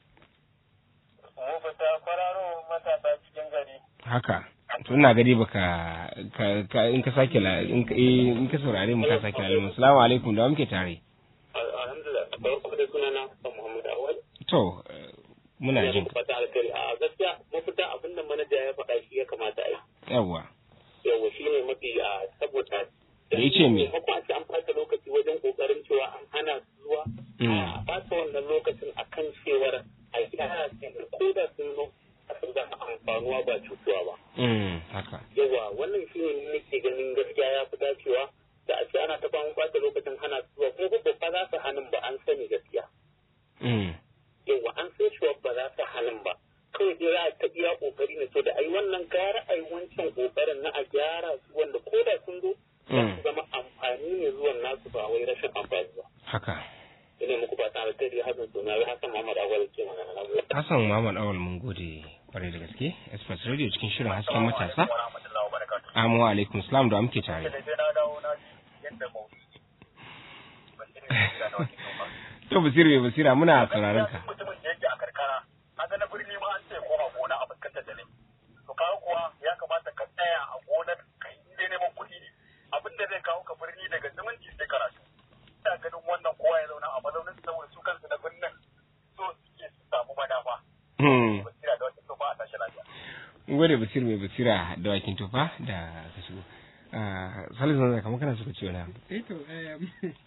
mu fita kwararo matasa cikin gari haka to ina gari baka ka, ka in ka sake la in ka eh, in ka saurare mu ka sake la assalamu alaikum da wa muke tare alhamdulillah farko da sunana Muhammad Awal to eh, muna jin ka. fata alkhairi a gaskiya mafita abin da manaja ya faɗa shi ya kamata a yi yawwa yawa shi ne mafi a saboda Da ya ce me? maimakon a ce an fata lokaci wajen kokarin cewa an hana su zuwa Mm. a fata wannan lokacin a kan cewar a gyara su ko da sun zo a sun zama amfanuwa ba cutuwa ba mm haka yawa wannan shi ne nake ganin gaskiya ya fi dacewa da a ce ana ta bamu bata lokacin hana su zuwa kuma ba ba za su hannun ba an sani gaskiya mm yawa an san cewa ba za su halin ba kawai dai za a ta iya kokari ne to da ai wannan gara ai wancan kokarin na a gyara su wanda ko da sun zo za Mm. su zama amfani ne zuwan nasu ba wai rashin amfani ba haka ina muku ba tare da dai hasan suna wai hasan Muhammad Awal ke magana na gode Hassan Muhammad Awal mun gode kwarai da gaske Express Radio cikin shirin hasken matasa warahmatullahi wabarakatuh Amu alaikum salam da wa muke tare sai na dawo na ji yadda maudu'i ba shi ne da na wakil ba to basira mai basira muna sauraron ka mutumin da yake a karkara kaga na birni ma an ce koma gona a fuskantar da ne to kawo kuwa ya kamata ka tsaya a gonar ka yi dai neman kuɗi ne abin da zai kawo ka birni daga zumunci sai karatu ina ganin wannan kowa ya zauna a mazaunin su saboda su kansu na birnin so suke su samu madafa hmm basira da wata sofa a tashi lafiya mun gode basira mai basira da wakin tufa da ka shigo Ah, salisu na kamar kana suka ce wani abu eh to em,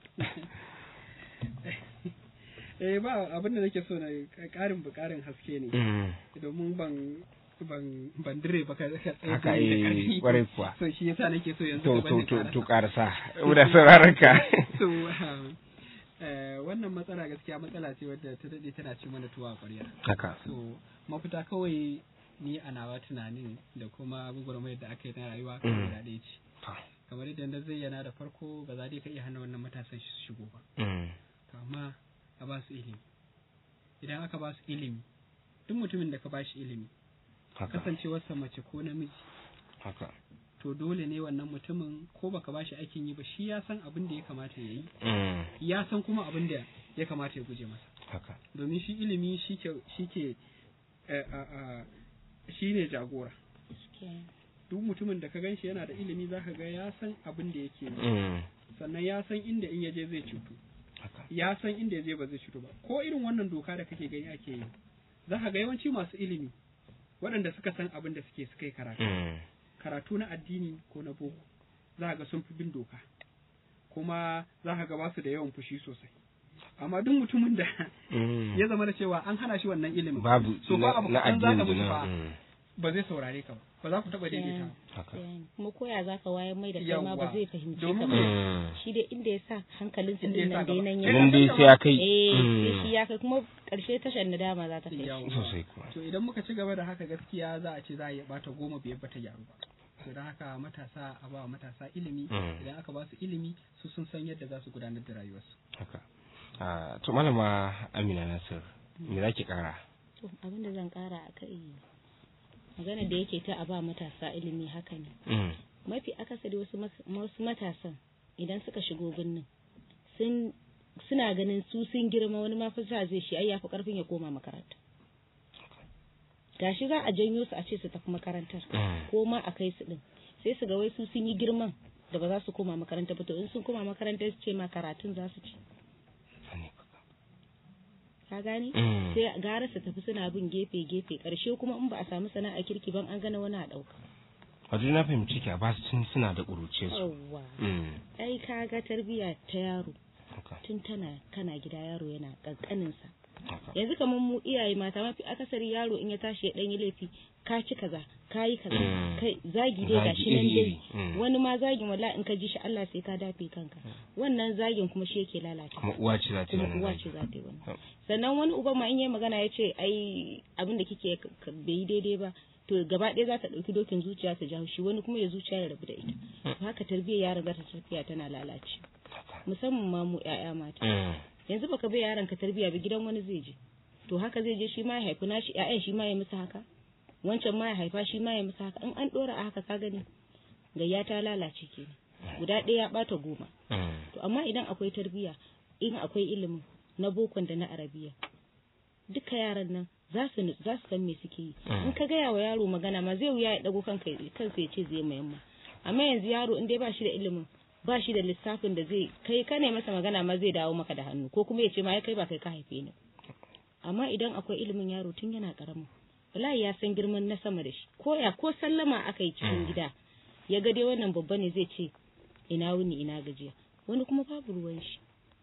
eh ba abin da nake so na karin bukarin haske ne Mm. domin ban ban ban dire ba ka ka tsaye haka da eh ƙarfi. kwarai kuwa so shi yasa nake so yanzu to ka to bani to ƙara. to karasa muna sauraron ka so um, eh, wannan matsala gaskiya matsala ce wadda ta dade tana ci mana tuwa a ƙwarya haka so mafita kawai ni a nawa tunanin da kuma gwagwarmayar da aka yi na rayuwa Mm. kan guda ɗaya ce To. kamar yadda na zayyana da farko ba za dai ka iya hana wannan matasan su shigo ba Mm. to amma a ba su ilimi idan aka ba su ilimi duk mutumin da ka ba shi ilimi haka kasancewarsa mace ko namiji haka to dole ne wannan mutumin ko baka ba shi aikin yi ba shi ya san abin da ya kamata ya yi Mm. ya san kuma abin da ya kamata ya guje masa haka domin shi ilimi shi ke shi ke eh, a- a- shi ne jagora duk mutumin da ka gan shi yana da ilimi zaka ga ya san abin da yake yi Mm. sannan ya san inda in yaje zai cutu haka ya san inda yaje ba zai cutu ba ko irin wannan doka da kake gani ake yi za ka ga yawanci masu ilimi waɗanda suka san abin da suke suka yi karatu Mm. karatu na addini ko na boko za ka ga sun fi bin doka kuma za ka ga ba su da yawan fushi sosai amma duk mutumin da Mm. ya zama da cewa an hana shi wannan ilimin babu so ba na abu na kaɗan za ka addini mutu na fa mm. ba zai saurare ka ba ba za ku taɓa daidaita ba. haka kuma koya za ka wayar mai da kai ma ba Yawwa. zai fahimci ka Domin ba Mm. shi dai inda ya sa hankalin su Inda ya din sa nan dai gaba. nan Kai ya nan dai sai ya kai eh Mm. sai shi ya kai kuma karshe tashar nadama za ta kai shi. Yawwa. sosai kuwa to idan muka ci gaba da haka gaskiya za a ce za a iya bata goma biyar bata gyaru ba to don haka matasa a ba wa matasa ilimi Mm. idan aka ba su ilimi su sun san yadda za su gudanar da rayuwarsu haka Ah, to malama Amina Nasir me zaki kara to abin da zan kara a kai magana da yake ta a ba matasa ilimi haka ne Mm. mafi akasari wasu mas- wasu matasan idan suka shigo birnin sun suna ganin su sun girma wani ma fasa zai shi ai yafi karfin ya koma makaranta gashi za a janyo su a ce su tafi makarantar Mm. ko ma a kai su din sai su ga wai su sun yi girman da ba za su koma makaranta ba to in sun koma makaranta su ce ma karatun za su ci Sani. ka gane Mm. sai gara su tafi suna bin gefe gefe karshe kuma in ba a samu sana'a kirki ban an gana wani a dauka Wato na fahimci ki a ba su tun suna da ƙuruce su. yawwa Mm. ai ka ga tarbiyya ta yaro Haka. tun tana kana gida yaro yana kankaninsa Haka. yanzu kamar mu iyaye mata mafi akasari yaro in ya tashi ya dan yi laifi ka ci kaza ka yi kaza Mm. kai zagi dai Zagi gashi nan dai iri-iri. Mm. wani ma zagin wala in ka ji shi Allah sai ka dafe kanka wannan zagin kuma shi yake lalata Kuma uwa ce za ta yi kuma wannan uwa zagi. ce za ta yi wani Yau. sannan wani uban ma in yi magana ya ce ai abin da kike k- k- bai yi daidai ba to gaba ɗaya za ta ɗauki dokin zuciya ta ja shi wani kuma ya zuciya ya rabu da ita to haka tarbiyyar yaron za ta tafiya tana lalace musamman ma mu ƴaƴa mata Mm. yanzu baka bai yaron ka tarbiyya ba gidan wani zai je to haka zai je shi ma ya haifi nashi ƴaƴan shi ma ya musu haka wancan ma ya haifa shi ma ya musu haka in an ɗora a haka ka gani gayya ta lalace kenan guda ɗaya ya ɓata goma Mm. to amma idan akwai tarbiyya in akwai ilimin na bokon da na arabiya duka yaran nan za su nutsu- za su san me suke yi Mm. in ka gaya wa yaro magana ma zai wuya ya dago kanka kansa ya ce zai mayamma amma yanzu yaro in dai ba shi da ilimin ba shi da lissafin da zai kai ka ne masa magana ma zai dawo maka da hannu ko kuma ya ce ma ya kai ba kai ka haife ni amma idan akwai ilimin yaro tun yana karamin wallahi ya san girman na sama da shi ko ya ko sallama aka yi cikin gida ya ga dai wannan babba ne zai ce ina wuni ina gajiya wani kuma babu ruwan shi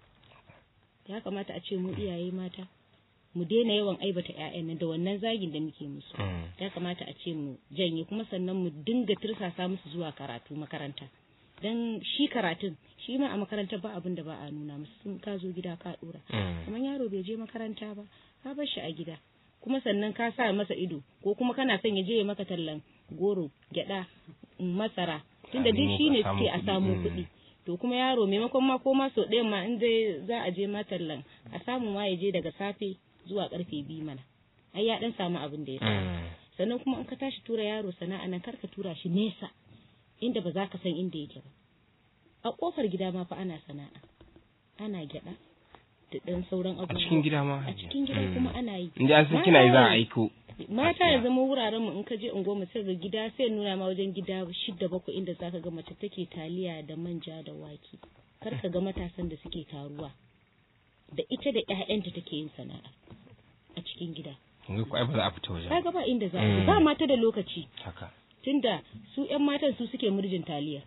ya kamata a ce mu iyaye mata mu daina yawan aibata ƴaƴan nan da wannan zagin da muke musu Mm. ya kamata a ce mu janye kuma sannan mu dinga tirsasa musu zuwa karatu makaranta dan shi karatun shi ma a makaranta ba abin da ba a nuna musu sun ka zo gida ka dora Mm. kamar yaro bai je makaranta ba ka bar shi a gida kuma sannan ka sa masa ido ko kuma kana son ya je ya maka tallan goro gyada mm, masara tunda duk nemo shine ka samu suke a kuɗi, samu mm. kuɗi to kuma yaro maimakon ma ko ma sau ɗayan ma in dai za a je ma tallan a samu ma ya je daga safe zuwa karfe biyu mana ai ya dan samu abin da ya samu Mm. sannan kuma in ka tashi tura yaro sana'a nan kar ka tura shi nesa inda ba za ka san inda yake ba a kofar gida ma fa ana sana'a ana gyada da dan sauran A abubuwa cikin gida ma. a cikin gida Mm. kuma ana yi In dai an san kina yi za a aiko. mata Gaskiya. ya zama wuraren mu in ka je unguwar sai ga gida sai nuna ma wajen gida shidda bakwai inda zaka ga mace take taliya da manja da wake kar ka ga matasan da suke taruwa da ita da ƴaƴanta take yin sana'a a cikin gida Yanzu ko ai ba za a fita wajen. ba. kaga ba inda za a Mm. ba mata da lokaci Haka. tunda su ƴan matan su suke murjin taliya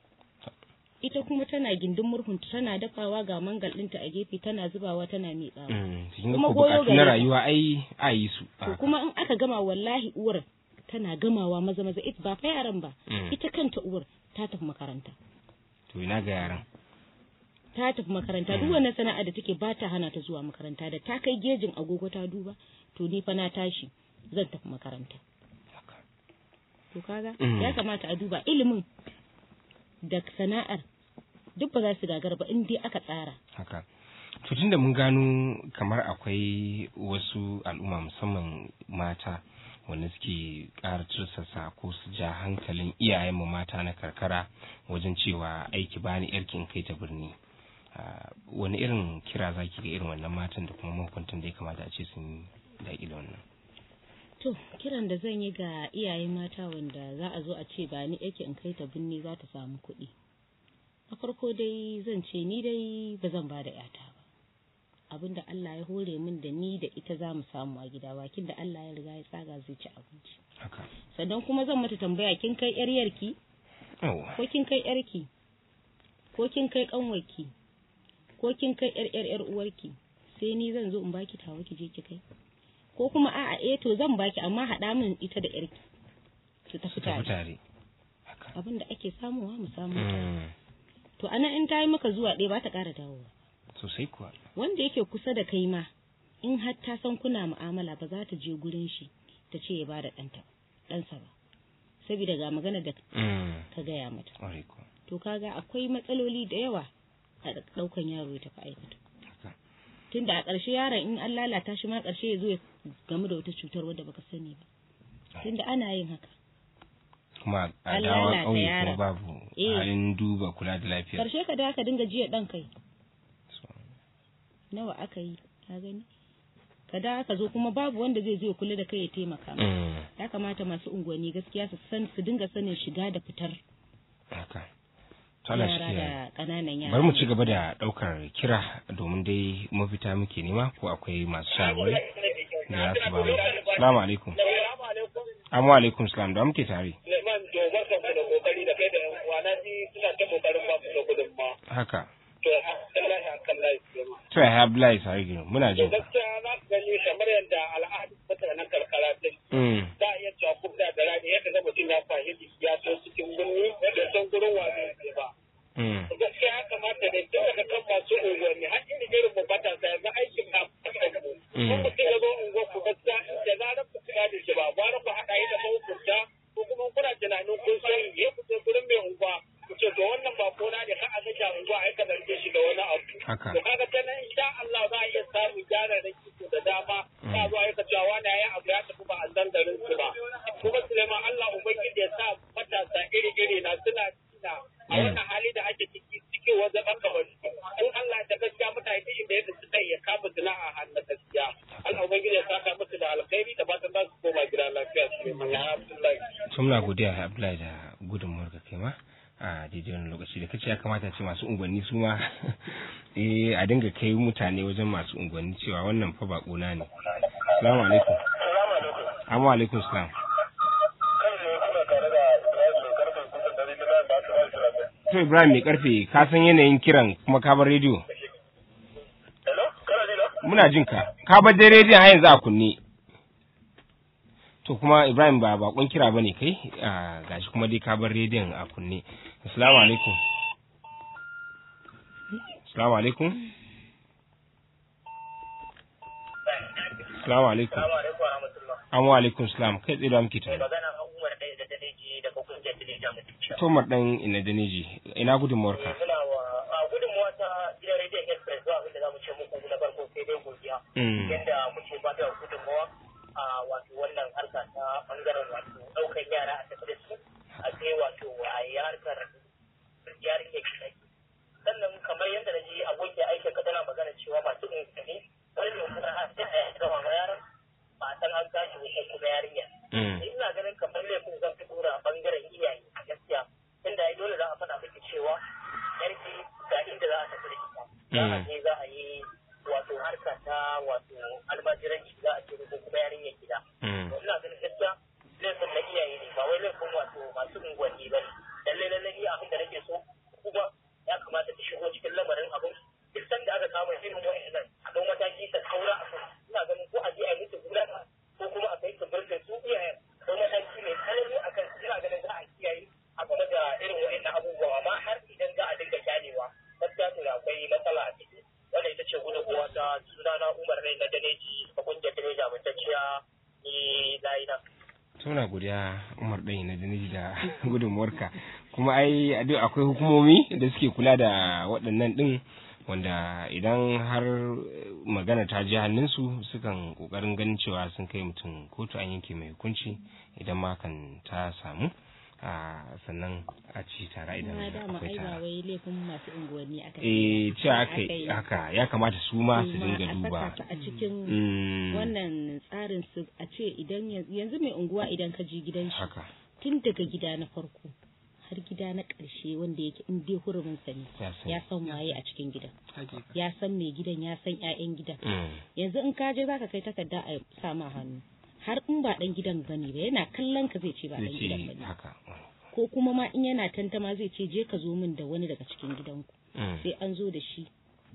ita kuma tana gindin murhunta tana dafawa ga mangal ɗinta a gefe tana zubawa tana miƙawa Mm. Kin ga Kuma ko goyo bukatu na gare ta. rayuwa ai a yi su. to kuma in aka gama wallahi uwar tana gamawa maza maza ita ba fa yaran ba Mm. ita kanta uwar ta tafi makaranta To ina ga yaran. ta tafi makaranta duk wannan sana'a da take ba ta hana ta zuwa makaranta da ta kai gejin agogo ta duba to ni fa na tashi zan tafi makaranta Haka. to kaga Mm. ya kamata a duba ilimin da sana'ar duk ba za su gagara ba in dai aka tsara haka to tunda mun gano kamar akwai wasu al'umma musamman mata wanda suke ƙara tursasa ko su ja hankalin iyayenmu mata na karkara wajen cewa aiki bani yarki in kai ta birni Ah, wani irin kira zaki ga irin wannan matan da kuma mahukuntan da ya kamata a ce sun daƙi da wannan to kiran da zan yi ga iyaye mata wanda za a zo a ce ba ni yake in kai ta binne za ta samu kuɗi na farko dai zan ce ni dai ba zan ba da yata ba abinda Allah ya hore min da ni da ita za mu samu a gida bakin da Allah ya riga ya tsaga zai ci abinci haka sannan kuma zan mata tambaya kin kai yar yarki yawa ko kin kai yarki ko kin kai kanwarki ko kin kai yar yar yar uwarki sai ni zan zo in baki tawa ki je ki kai ko kuma a'a eh to zan baki amma haɗa min ita da yarki su tafi su tafi tare tare haka abin da ake samuwa mu samu Mm, to anan in ta yi maka zuwa ɗaya ba ta ƙara dawowa sosai kuwa wanda yake kusa da kai ma in har ta san kuna mu'amala ba za ta je gurin shi ta ce ya bada ɗanta ɗansa ba saboda ga magana da Mm, ka gaya mata ƙwarai kuwa to kaga akwai matsaloli da yawa a ɗaukan yaro ya tafi aikata haka tunda a ƙarshe yaron in an lalata shi ma ƙarshe ya zo ya gamu da wata cutar wadda baka sani ba tunda ana yin haka kuma a An dawa lalata ƙauye kuma yaron. babu Eh. halin duba kula da lafiya karshe ka da ka dinga jiya dan kai nawa aka yi ka gani ka da ka zo kuma babu wanda zai zo ya kula da kai ya taimaka maka. Mm, ya kamata masu unguwanni gaskiya su san su dinga sanin shiga da fitar haka To Allah shi yara kiyaye. da ƙananan yara bari mu ci gaba da ɗaukar kira domin dai mafita muke nema ko akwai masu shawarwari da za su ba mu salamu alaikum amma alaikum salam da muke tare Suleiman to barkan ku da kokari da kai da yan uwa na ji suna ta kokarin ba ku da gudunma. haka To alhamdulillah akan layi Suleiman. to ya Abdullahi Sarigi muna To jin ka gaskiya za ka gani kamar yadda al'adu mutanen karkara din Mm, za a iya cewa kubda da rani yadda ga mutum ya fahimci ya so cikin birni da san gurin wa zai ba. mm, gaskiya ya kamata da tun daga kan masu unguwanni har inda irin mu matasa yanzu aikin na fasa mu. Mm. Kun mutum ya zo unguwar ku gaskiya da zarar ku kula da shi ba gwara ku haɗa yi da mahukunta ko kuma kuna tunanin kun sani ya fito gurin mai unguwa ku ce to wannan ba kona ne ka a ga unguwa ai ka zarge shi da wani abu. haka To kaga ta nan insha Allah za a iya samun gyara da kiko da dama za a zo a yi ka cewa wani ya yi abu ya tafi ba a san garin su ba. Kuma Suleiman Allah Ubangiji ya sa matasa iri-iri na suna suna a wannan hali da ake ciki cikin wajen ɓaka wani. In Allah da gaskiya mutane duk inda yadda suka yi ya kama sana'a hannu gaskiya. Allah Ubangiji ya saka musu da alkhairi da fatan za su koma gida lafiya Suleiman. Alhamdulillah. to muna godiya Abdullahi da gudunmuwar ka kai ma a daidai wani lokaci da kace ya kamata ce masu unguwanni su ma eh a dinga kai mutane wajen masu unguwanni cewa wannan fa ba na ne assalamu alaikum Salamu alaikum. amma alaikum salam Kan ne kuna tare da Ibrahim mai karfin kusan dare da ba su ba su to Ibrahim mai karfe ka san yanayin kiran kuma ka bar rediyo Hello? Kana ji na? muna jin ka ka bar dai rediyon har yanzu a kunne to kuma Ibrahim ba bakon kira bane kai a gashi kuma dai ka bar rediyon a kunne assalamu alaikum assalamu alaikum assalamu alaikum Salamu alaikum wa rahmatullah. amma alaikum salam kai tsaye da muke tare magana a umar ɗaya da daleji daga kungiyar daleji a mutum. tomar dan ina daneji ina gudunmuwarka Muna wa a gudunmuwa ta gidan rediyon express zuwa abinda za mu ce muku na farko sai dai godiya. Mm. Yadda muke ba da gudunmuwa a wato wannan harka ta bangaren wato ɗaukar yara a tafi da su a sai wato a yi harkar yarinya ke Sannan kamar yadda na ji abokin aikin ka tana magana cewa masu ingani wani ne kuma har sai a yi gama ma yaran ba a san an tashi wuce kuma yarinya. Mm. ina ganin kamar laifin zan fi dora bangaren iyaye a gaskiya inda ai dole za a faɗa miki cewa yarki ga inda za a tafi da ita za a je za a yi wato harka ta wato almajiranci za a ce ko kuma yarinyar gida Mm. to ina ganin gaskiya laifin na iyaye ne ba wai laifin wato masu unguwanni ba ne lallai lallai iya abin da nake so kuma ya kamata ta shigo cikin lamarin abin duk sanda aka kama irin wa'annan a ɗau mataki ta kaura a kan ina ganin ko a je a yi musu gudana ko kuma a kai su birnin su iyayen ko mataki mai tsanani a kan ina ganin za a kiyaye a game da irin wa'annan abubuwa amma har idan za a dinga kyalewa gaskiya to akwai matsala a ciki wannan ita ce gudunmuwa ta sunana umar rai na daneji a kungiyar daneji amintacciya ni layi na. Tuna godiya Umar ɗan na Daniji da gudunmuwarka kuma ai a duk akwai hukumomi da suke kula da waɗannan ɗin wanda idan har magana ta ji hannunsu sukan ƙoƙarin ganin cewa sun kai mutum kotu an yanke mai hukunci idan ma kan ta samu a sannan a ci tara idan na dama akwai ai ba tara. wai laifin masu unguwanni aka Eh cewa aka aka yi. haka ya kamata su ma su Su ma dinga a duba. saka su a cikin Mm, wannan tsarin su a ce idan yanzu yanzu mai unguwa idan ka je gidan shi haka tun daga gida na farko har gida na ƙarshe wanda yake in dai hurumin sa ne ya sani. ya san waye a cikin gidan hakika ya san mai gidan ya san ƴaƴan gidan Mm, yanzu in ka je zaka kai takarda a sa ma hannu har in ba dan gidan bane ba yana kallon ka zai ce ba zai dan gidan ce bane haka. ko kuma ma in yana tantama zai ce je ka zo min da wani daga cikin gidanku Mm, sai an zo da shi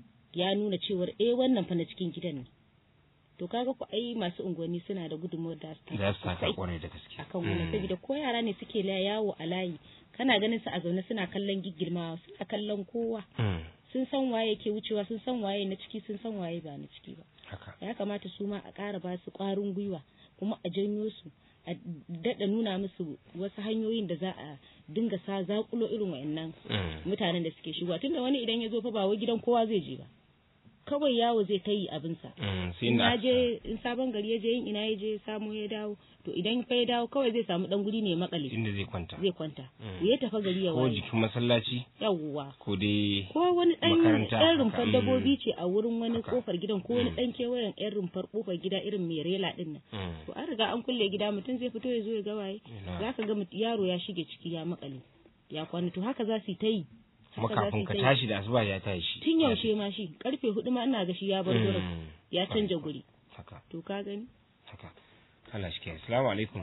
ya nuna cewar eh wannan fa na cikin gidan ne to kaga ku ai masu unguwanni suna da gudunmawar da su za su taka sosai kwarai da gaske. akan wannan Mm. saboda ko yara ne suke la yawo a layi kana ganin su a zaune suna kallon giggirmawa suna kallon kowa Mm, sun san waye ke wucewa sun san waye na ciki sun san waye ba na ciki ba haka. ya kamata su ma a ƙara ba su ƙwarin gwiwa kuma a janyo su a daɗa nuna musu wasu hanyoyin da za a dinga sa zakulo irin wa'annan Mm, mutanen da suke shigowa tunda wani idan ya zo fa ba wai gidan kowa zai je ba kawai yawo zai ta yi abinsa Mm, sai in inda ya aka- je in sabon gari ya je in ina ya je samu ya dawo to idan fa ya dawo kawai zai samu dan guri ne makale inda zai kwanta zai kwanta Mm. ya tafa gari ya ko waye jikin masallaci yawwa ko dai ko wani dan makaranta ɗan haka. rumfar Mm. dabbobi ce a wurin wani Haka. kofar gidan ko wani Mm. dan kewayen yan rumfar kofar gida irin mai rela din nan Mm. to an riga an kulle gida mutum zai fito ya zo ya ga waye Ina. za ka ga mut- yaro ya shige ciki ya makale ya kwana to haka za su yi ta yi kuma haka za su kafin yi ka ta yi. tashi da asuba ya tashi tun yaushe ma shi karfe hudu ma ina ga shi ya bar gurin Mm. ya canja guri haka to ka gani haka Allah shi ke assalamu alaikum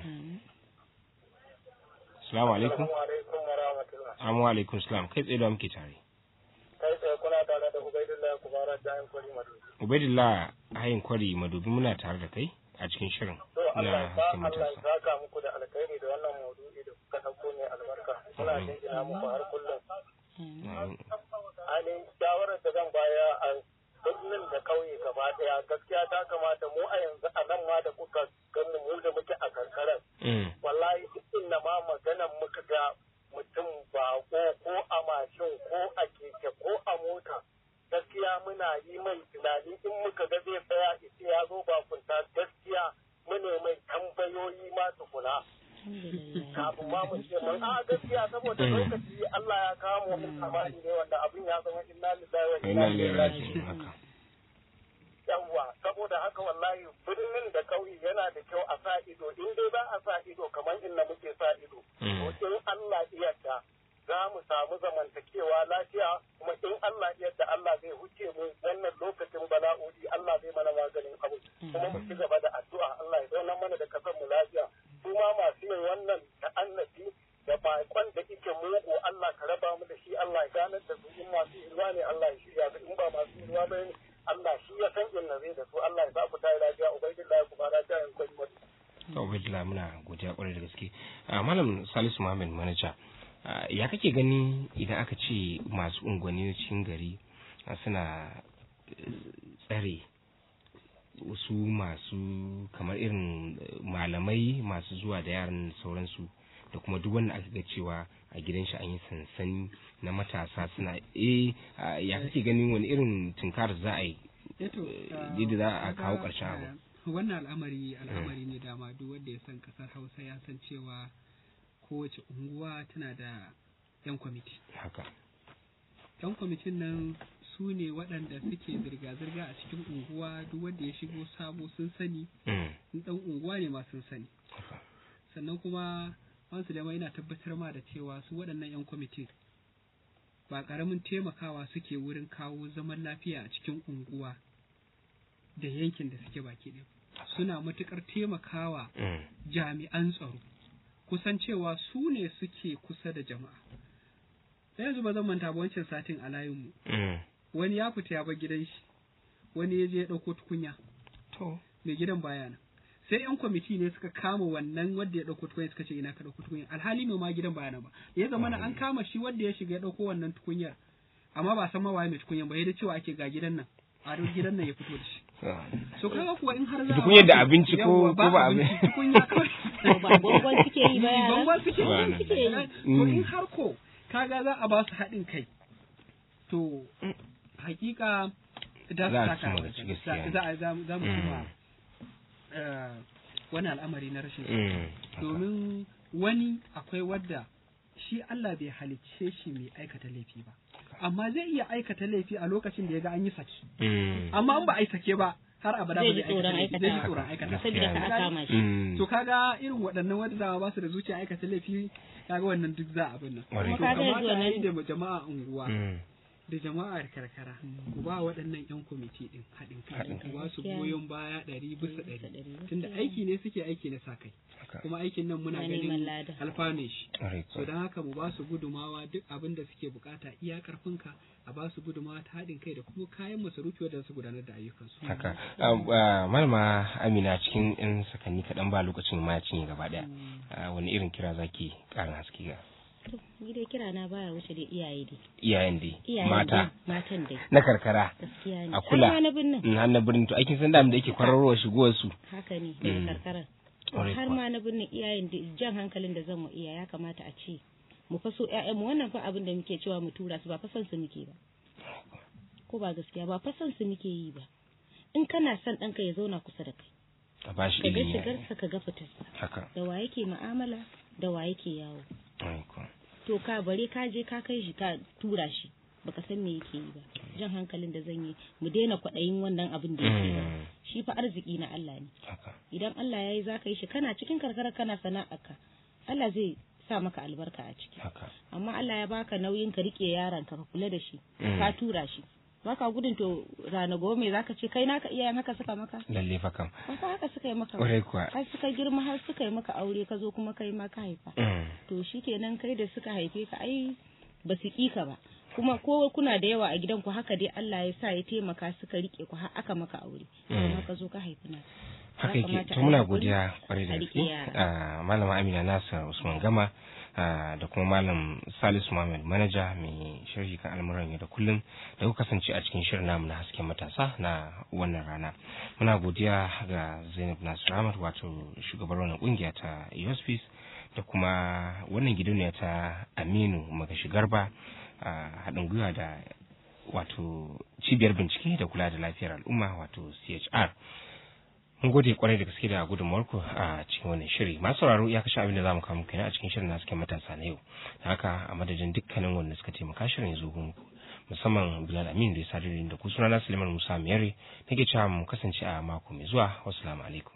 assalamu alaikum alaikum wa rahmatullah. amma alaikum salam kai tsaye da muke tare Kai tsaye kuna tare da Ubaidullah Kubara Jayin Kwari Madubi. ubaidillah hayin kwari madubi muna tare da kai a cikin shirin To Allah na ya sa hasken Allah ya matasa saka muku da alkhairi da wannan maudu'i da kuka dauko ne albarka. Muna Amin. jinjina muku har kullum. Amin. Ainihin shawarar da zan baya a birnin da kauye gaba daya gaskiya ta kamata mu a yanzu a nan ma da kuka gamu mu da muke a karkarar. Mm. Wallahi duk inda ma maganan muka ga mutum bako ko a mashin ko a keke ko a mota gaskiya muna yi mai tunani in muka ga zai tsaya ita ya zo bakunta gaskiya mune mai tambayoyi ma tukuna kafin ma mu ce mun a gaskiya saboda Mm. lokaci Allah ya kawo mu mun amani ne wanda abin ya zama inna lillahi wa Ina inna ilaihi lera raji'un haka yawwa saboda haka wallahi birnin da kauye yana da kyau a sa ido in dai za a sa ido kamar inda muke sa ido Mm. to in Allah yarda za mu samu zamantakewa lafiya kuma in Allah yarda Allah zai huce mu wannan lokacin bala'o'i Allah zai mana maganin abu kuma mu ci gaba da addu'a Allah ya zauna mana da kasar mu lafiya su ma masu yin wannan ta'annafi da baƙon da ike mugu Allah ka raba mu da shi Allah ya ganar da su in masu ruwa ne Allah ya shirya su in ba masu ruwa ba ne Allah shi ya san inna zai da su Allah ya sa ku tayi lafiya ubangiji ku ba lafiya in kwai mutu to ubaidillah muna godiya kwarai da gaske Ah, malam salisu muhammad manaja ah, ya kake gani idan aka ce masu unguwanni na cikin gari ah, suna eh, tsare wasu masu kamar irin eh, malamai masu zuwa da yaran da sauransu da kuma duk wanda aka ga cewa a gidan shi an yi sansani na matasa suna eh ah, ya kake ganin wani irin tunkar za a yi Eto, Eh, ah, yadda za a kaga, kawo ƙarshen abu. ah, Wannan al'amari al'amari ne dama duk wanda ya san kasar Hausa ya san cewa kowace unguwa tana da 'yan kwamiti. haka 'Yan kwamitin nan su ne waɗanda suke zirga-zirga a cikin unguwa duk wanda ya shigo sabo sun sani, Mm, in ɗan unguwa ne ma sun sani. haka Sannan kuma Wansu da yana tabbatar ma da cewa su waɗannan 'yan kwamitin ba ƙaramin taimakawa suke wurin kawo zaman lafiya a cikin unguwa da yankin da suke baki ɗaya. Suna matuƙar taimakawa Mm, jami'an tsaro kusan cewa su ne suke kusa da jama'a. Da yanzu ba zan manta ba wancan satin a layinmu mm. wani ya fita ya bar gidan shi wani ya je ya ɗauko tukunya to mai gidan baya nan sai yan kwamiti ne suka kama wannan wanda ya ɗauko tukunya suka ce ina ka ɗauko tukunya alhali mai ma gidan baya nan ba ya zama na an kama shi wanda ya shiga ya ɗauko wannan tukunyar amma ba san ma waye mai tukunyar ba ya da cewa ake ga gidan nan a duk gidan nan ya fito da shi ah. so kaga kuwa in har za a Tukunyar da ba su- abinci ko- yawwa, ko ba abinci? abinci tukunya kawai ba gwangwan suke yi ba yara bangon suke Subhanallah. suke yi to Mm. in har ko kaga za a ba su haɗin kai to hakika da Za a su cimma taka gaci gaskiya. za a za mu za mu Mm. cimma eh, wani al'amari na rashin tsaro. Mm, haka. domin wani akwai wadda shi Allah bai halicce shi mai aikata laifi ba amma zai iya aikata laifi a lokacin da ya ga an yi saki Mm, amma an ba a yi sake ba har abada Zai ba ji zai aikata tsoron laifi zai ji aikata. tsoron aikata saboda ka a kama shi mm. to kaga irin waɗannan wanda dama ba su da zuciya aikata laifi kaga wannan duk za a abin nan Ƙwarai. to Kuma kaga yanzu kamata a yi wannan- da jama'a unguwa Mm, da jama'ar karkara ku ba waɗannan yan kwamiti din haɗin kai Haɗin ku ba su Gaskiya. goyon baya ɗari bisa Ɗari bisa ɗari ɗari, tunda gaskiya. aiki ne suke aiki na sa kai haka. kuma aikin nan muna Na neman ganin lada. alfanun shi Ƙwarai so kuwa. don haka mu ba su gudumawa duk abin da suke bukata iya karfinka a ba su gudumawa ta haɗin kai da kuma kayan masarufi wadda su gudanar da ayyukansu haka Ah, ah, malama amina cikin yan sakanni kaɗan ba lokacin ma ya cinye gaba ɗaya Ah, wani irin kira zaki ƙarin haske ga to ni dai kira na baya wuce da iyaye dai iyayen dai iyaye mata dai, matan dai na karkara gaskiya ne a kula. har ma na birnin in har na birnin to aikin san da da yake kwararwa shigowar su haka ne daga Mm. karkarar Ƙwarai har kuwa. ma na birnin iyayen da jan hankalin da zan mu iya ya kamata a ce mu faso ƴaƴanmu wannan fa abin da muke cewa mu tura su ba fa son su muke ba ko ba gaskiya ba fa son su muke yi ba in kana son ɗanka ya zauna kusa da kai a ba shi ka ga ilimi shigarsa ka ga fitarsa haka da wa yake mu'amala da wa yake yawo ai ko to ka bare ka je ka kai shi ka tura shi baka san me yake yi ba jan hankalin da zan yi mu daina kwaɗayin wannan abin da yake yi Mm, shi fa arziki na Allah ne haka idan Allah ya yi za ka yi shi kana cikin karkara kana sana'arka Allah zai sa maka albarka a ciki haka amma Allah ya baka nauyin ka rike yaron ka ka kula da shi Mm. ka tura shi baka gudun to rana gobe me zaka ce kai naka iyayen haka suka maka lalle fa kam ba fa haka suka yi maka ba kwarai kuwa har suka girma har suka yi maka aure ka zo kuma kai ma ka haifa Mm, to shikenan kai da suka haife ka ai ba su ƙi ka ba kuma ko kuna da yawa a gidan ku haka dai Allah ya sa ya taimaka suka rike ku har aka maka aure Mm. kuma ka zo ka haifi na haka Ya yake kamata to a muna yi hakuri, godiya kwarai da a gaske riƙe yara. Ah, malama amina nasir usman gama ah, da kuma malam salisu muhammad manaja mai sharhi kan al'amuran yau da kullum da kuka kasance a cikin shirin namu na hasken matasa na wannan rana muna godiya ga zainab nasir ahmad wato shugabar wannan kungiya ta USPs da kuma wannan gidauniya ta aminu magashi garba a haɗin gwiwa da wato cibiyar bincike da kula da lafiyar al'umma wato chr mun gode kwarai da gaske da gudunmuwarku a cikin wannan shiri masu sauraro ya kashe abin da za mu kawo muku kenan a cikin shirin na cikin matasa na yau da haka a madadin dukkanin wanda suka taimaka shirin ya zo muku musamman bilal amin da ya sadar da ku sunana suleiman musa miyari nake cewa mu kasance a mako mai zuwa wasu alaikum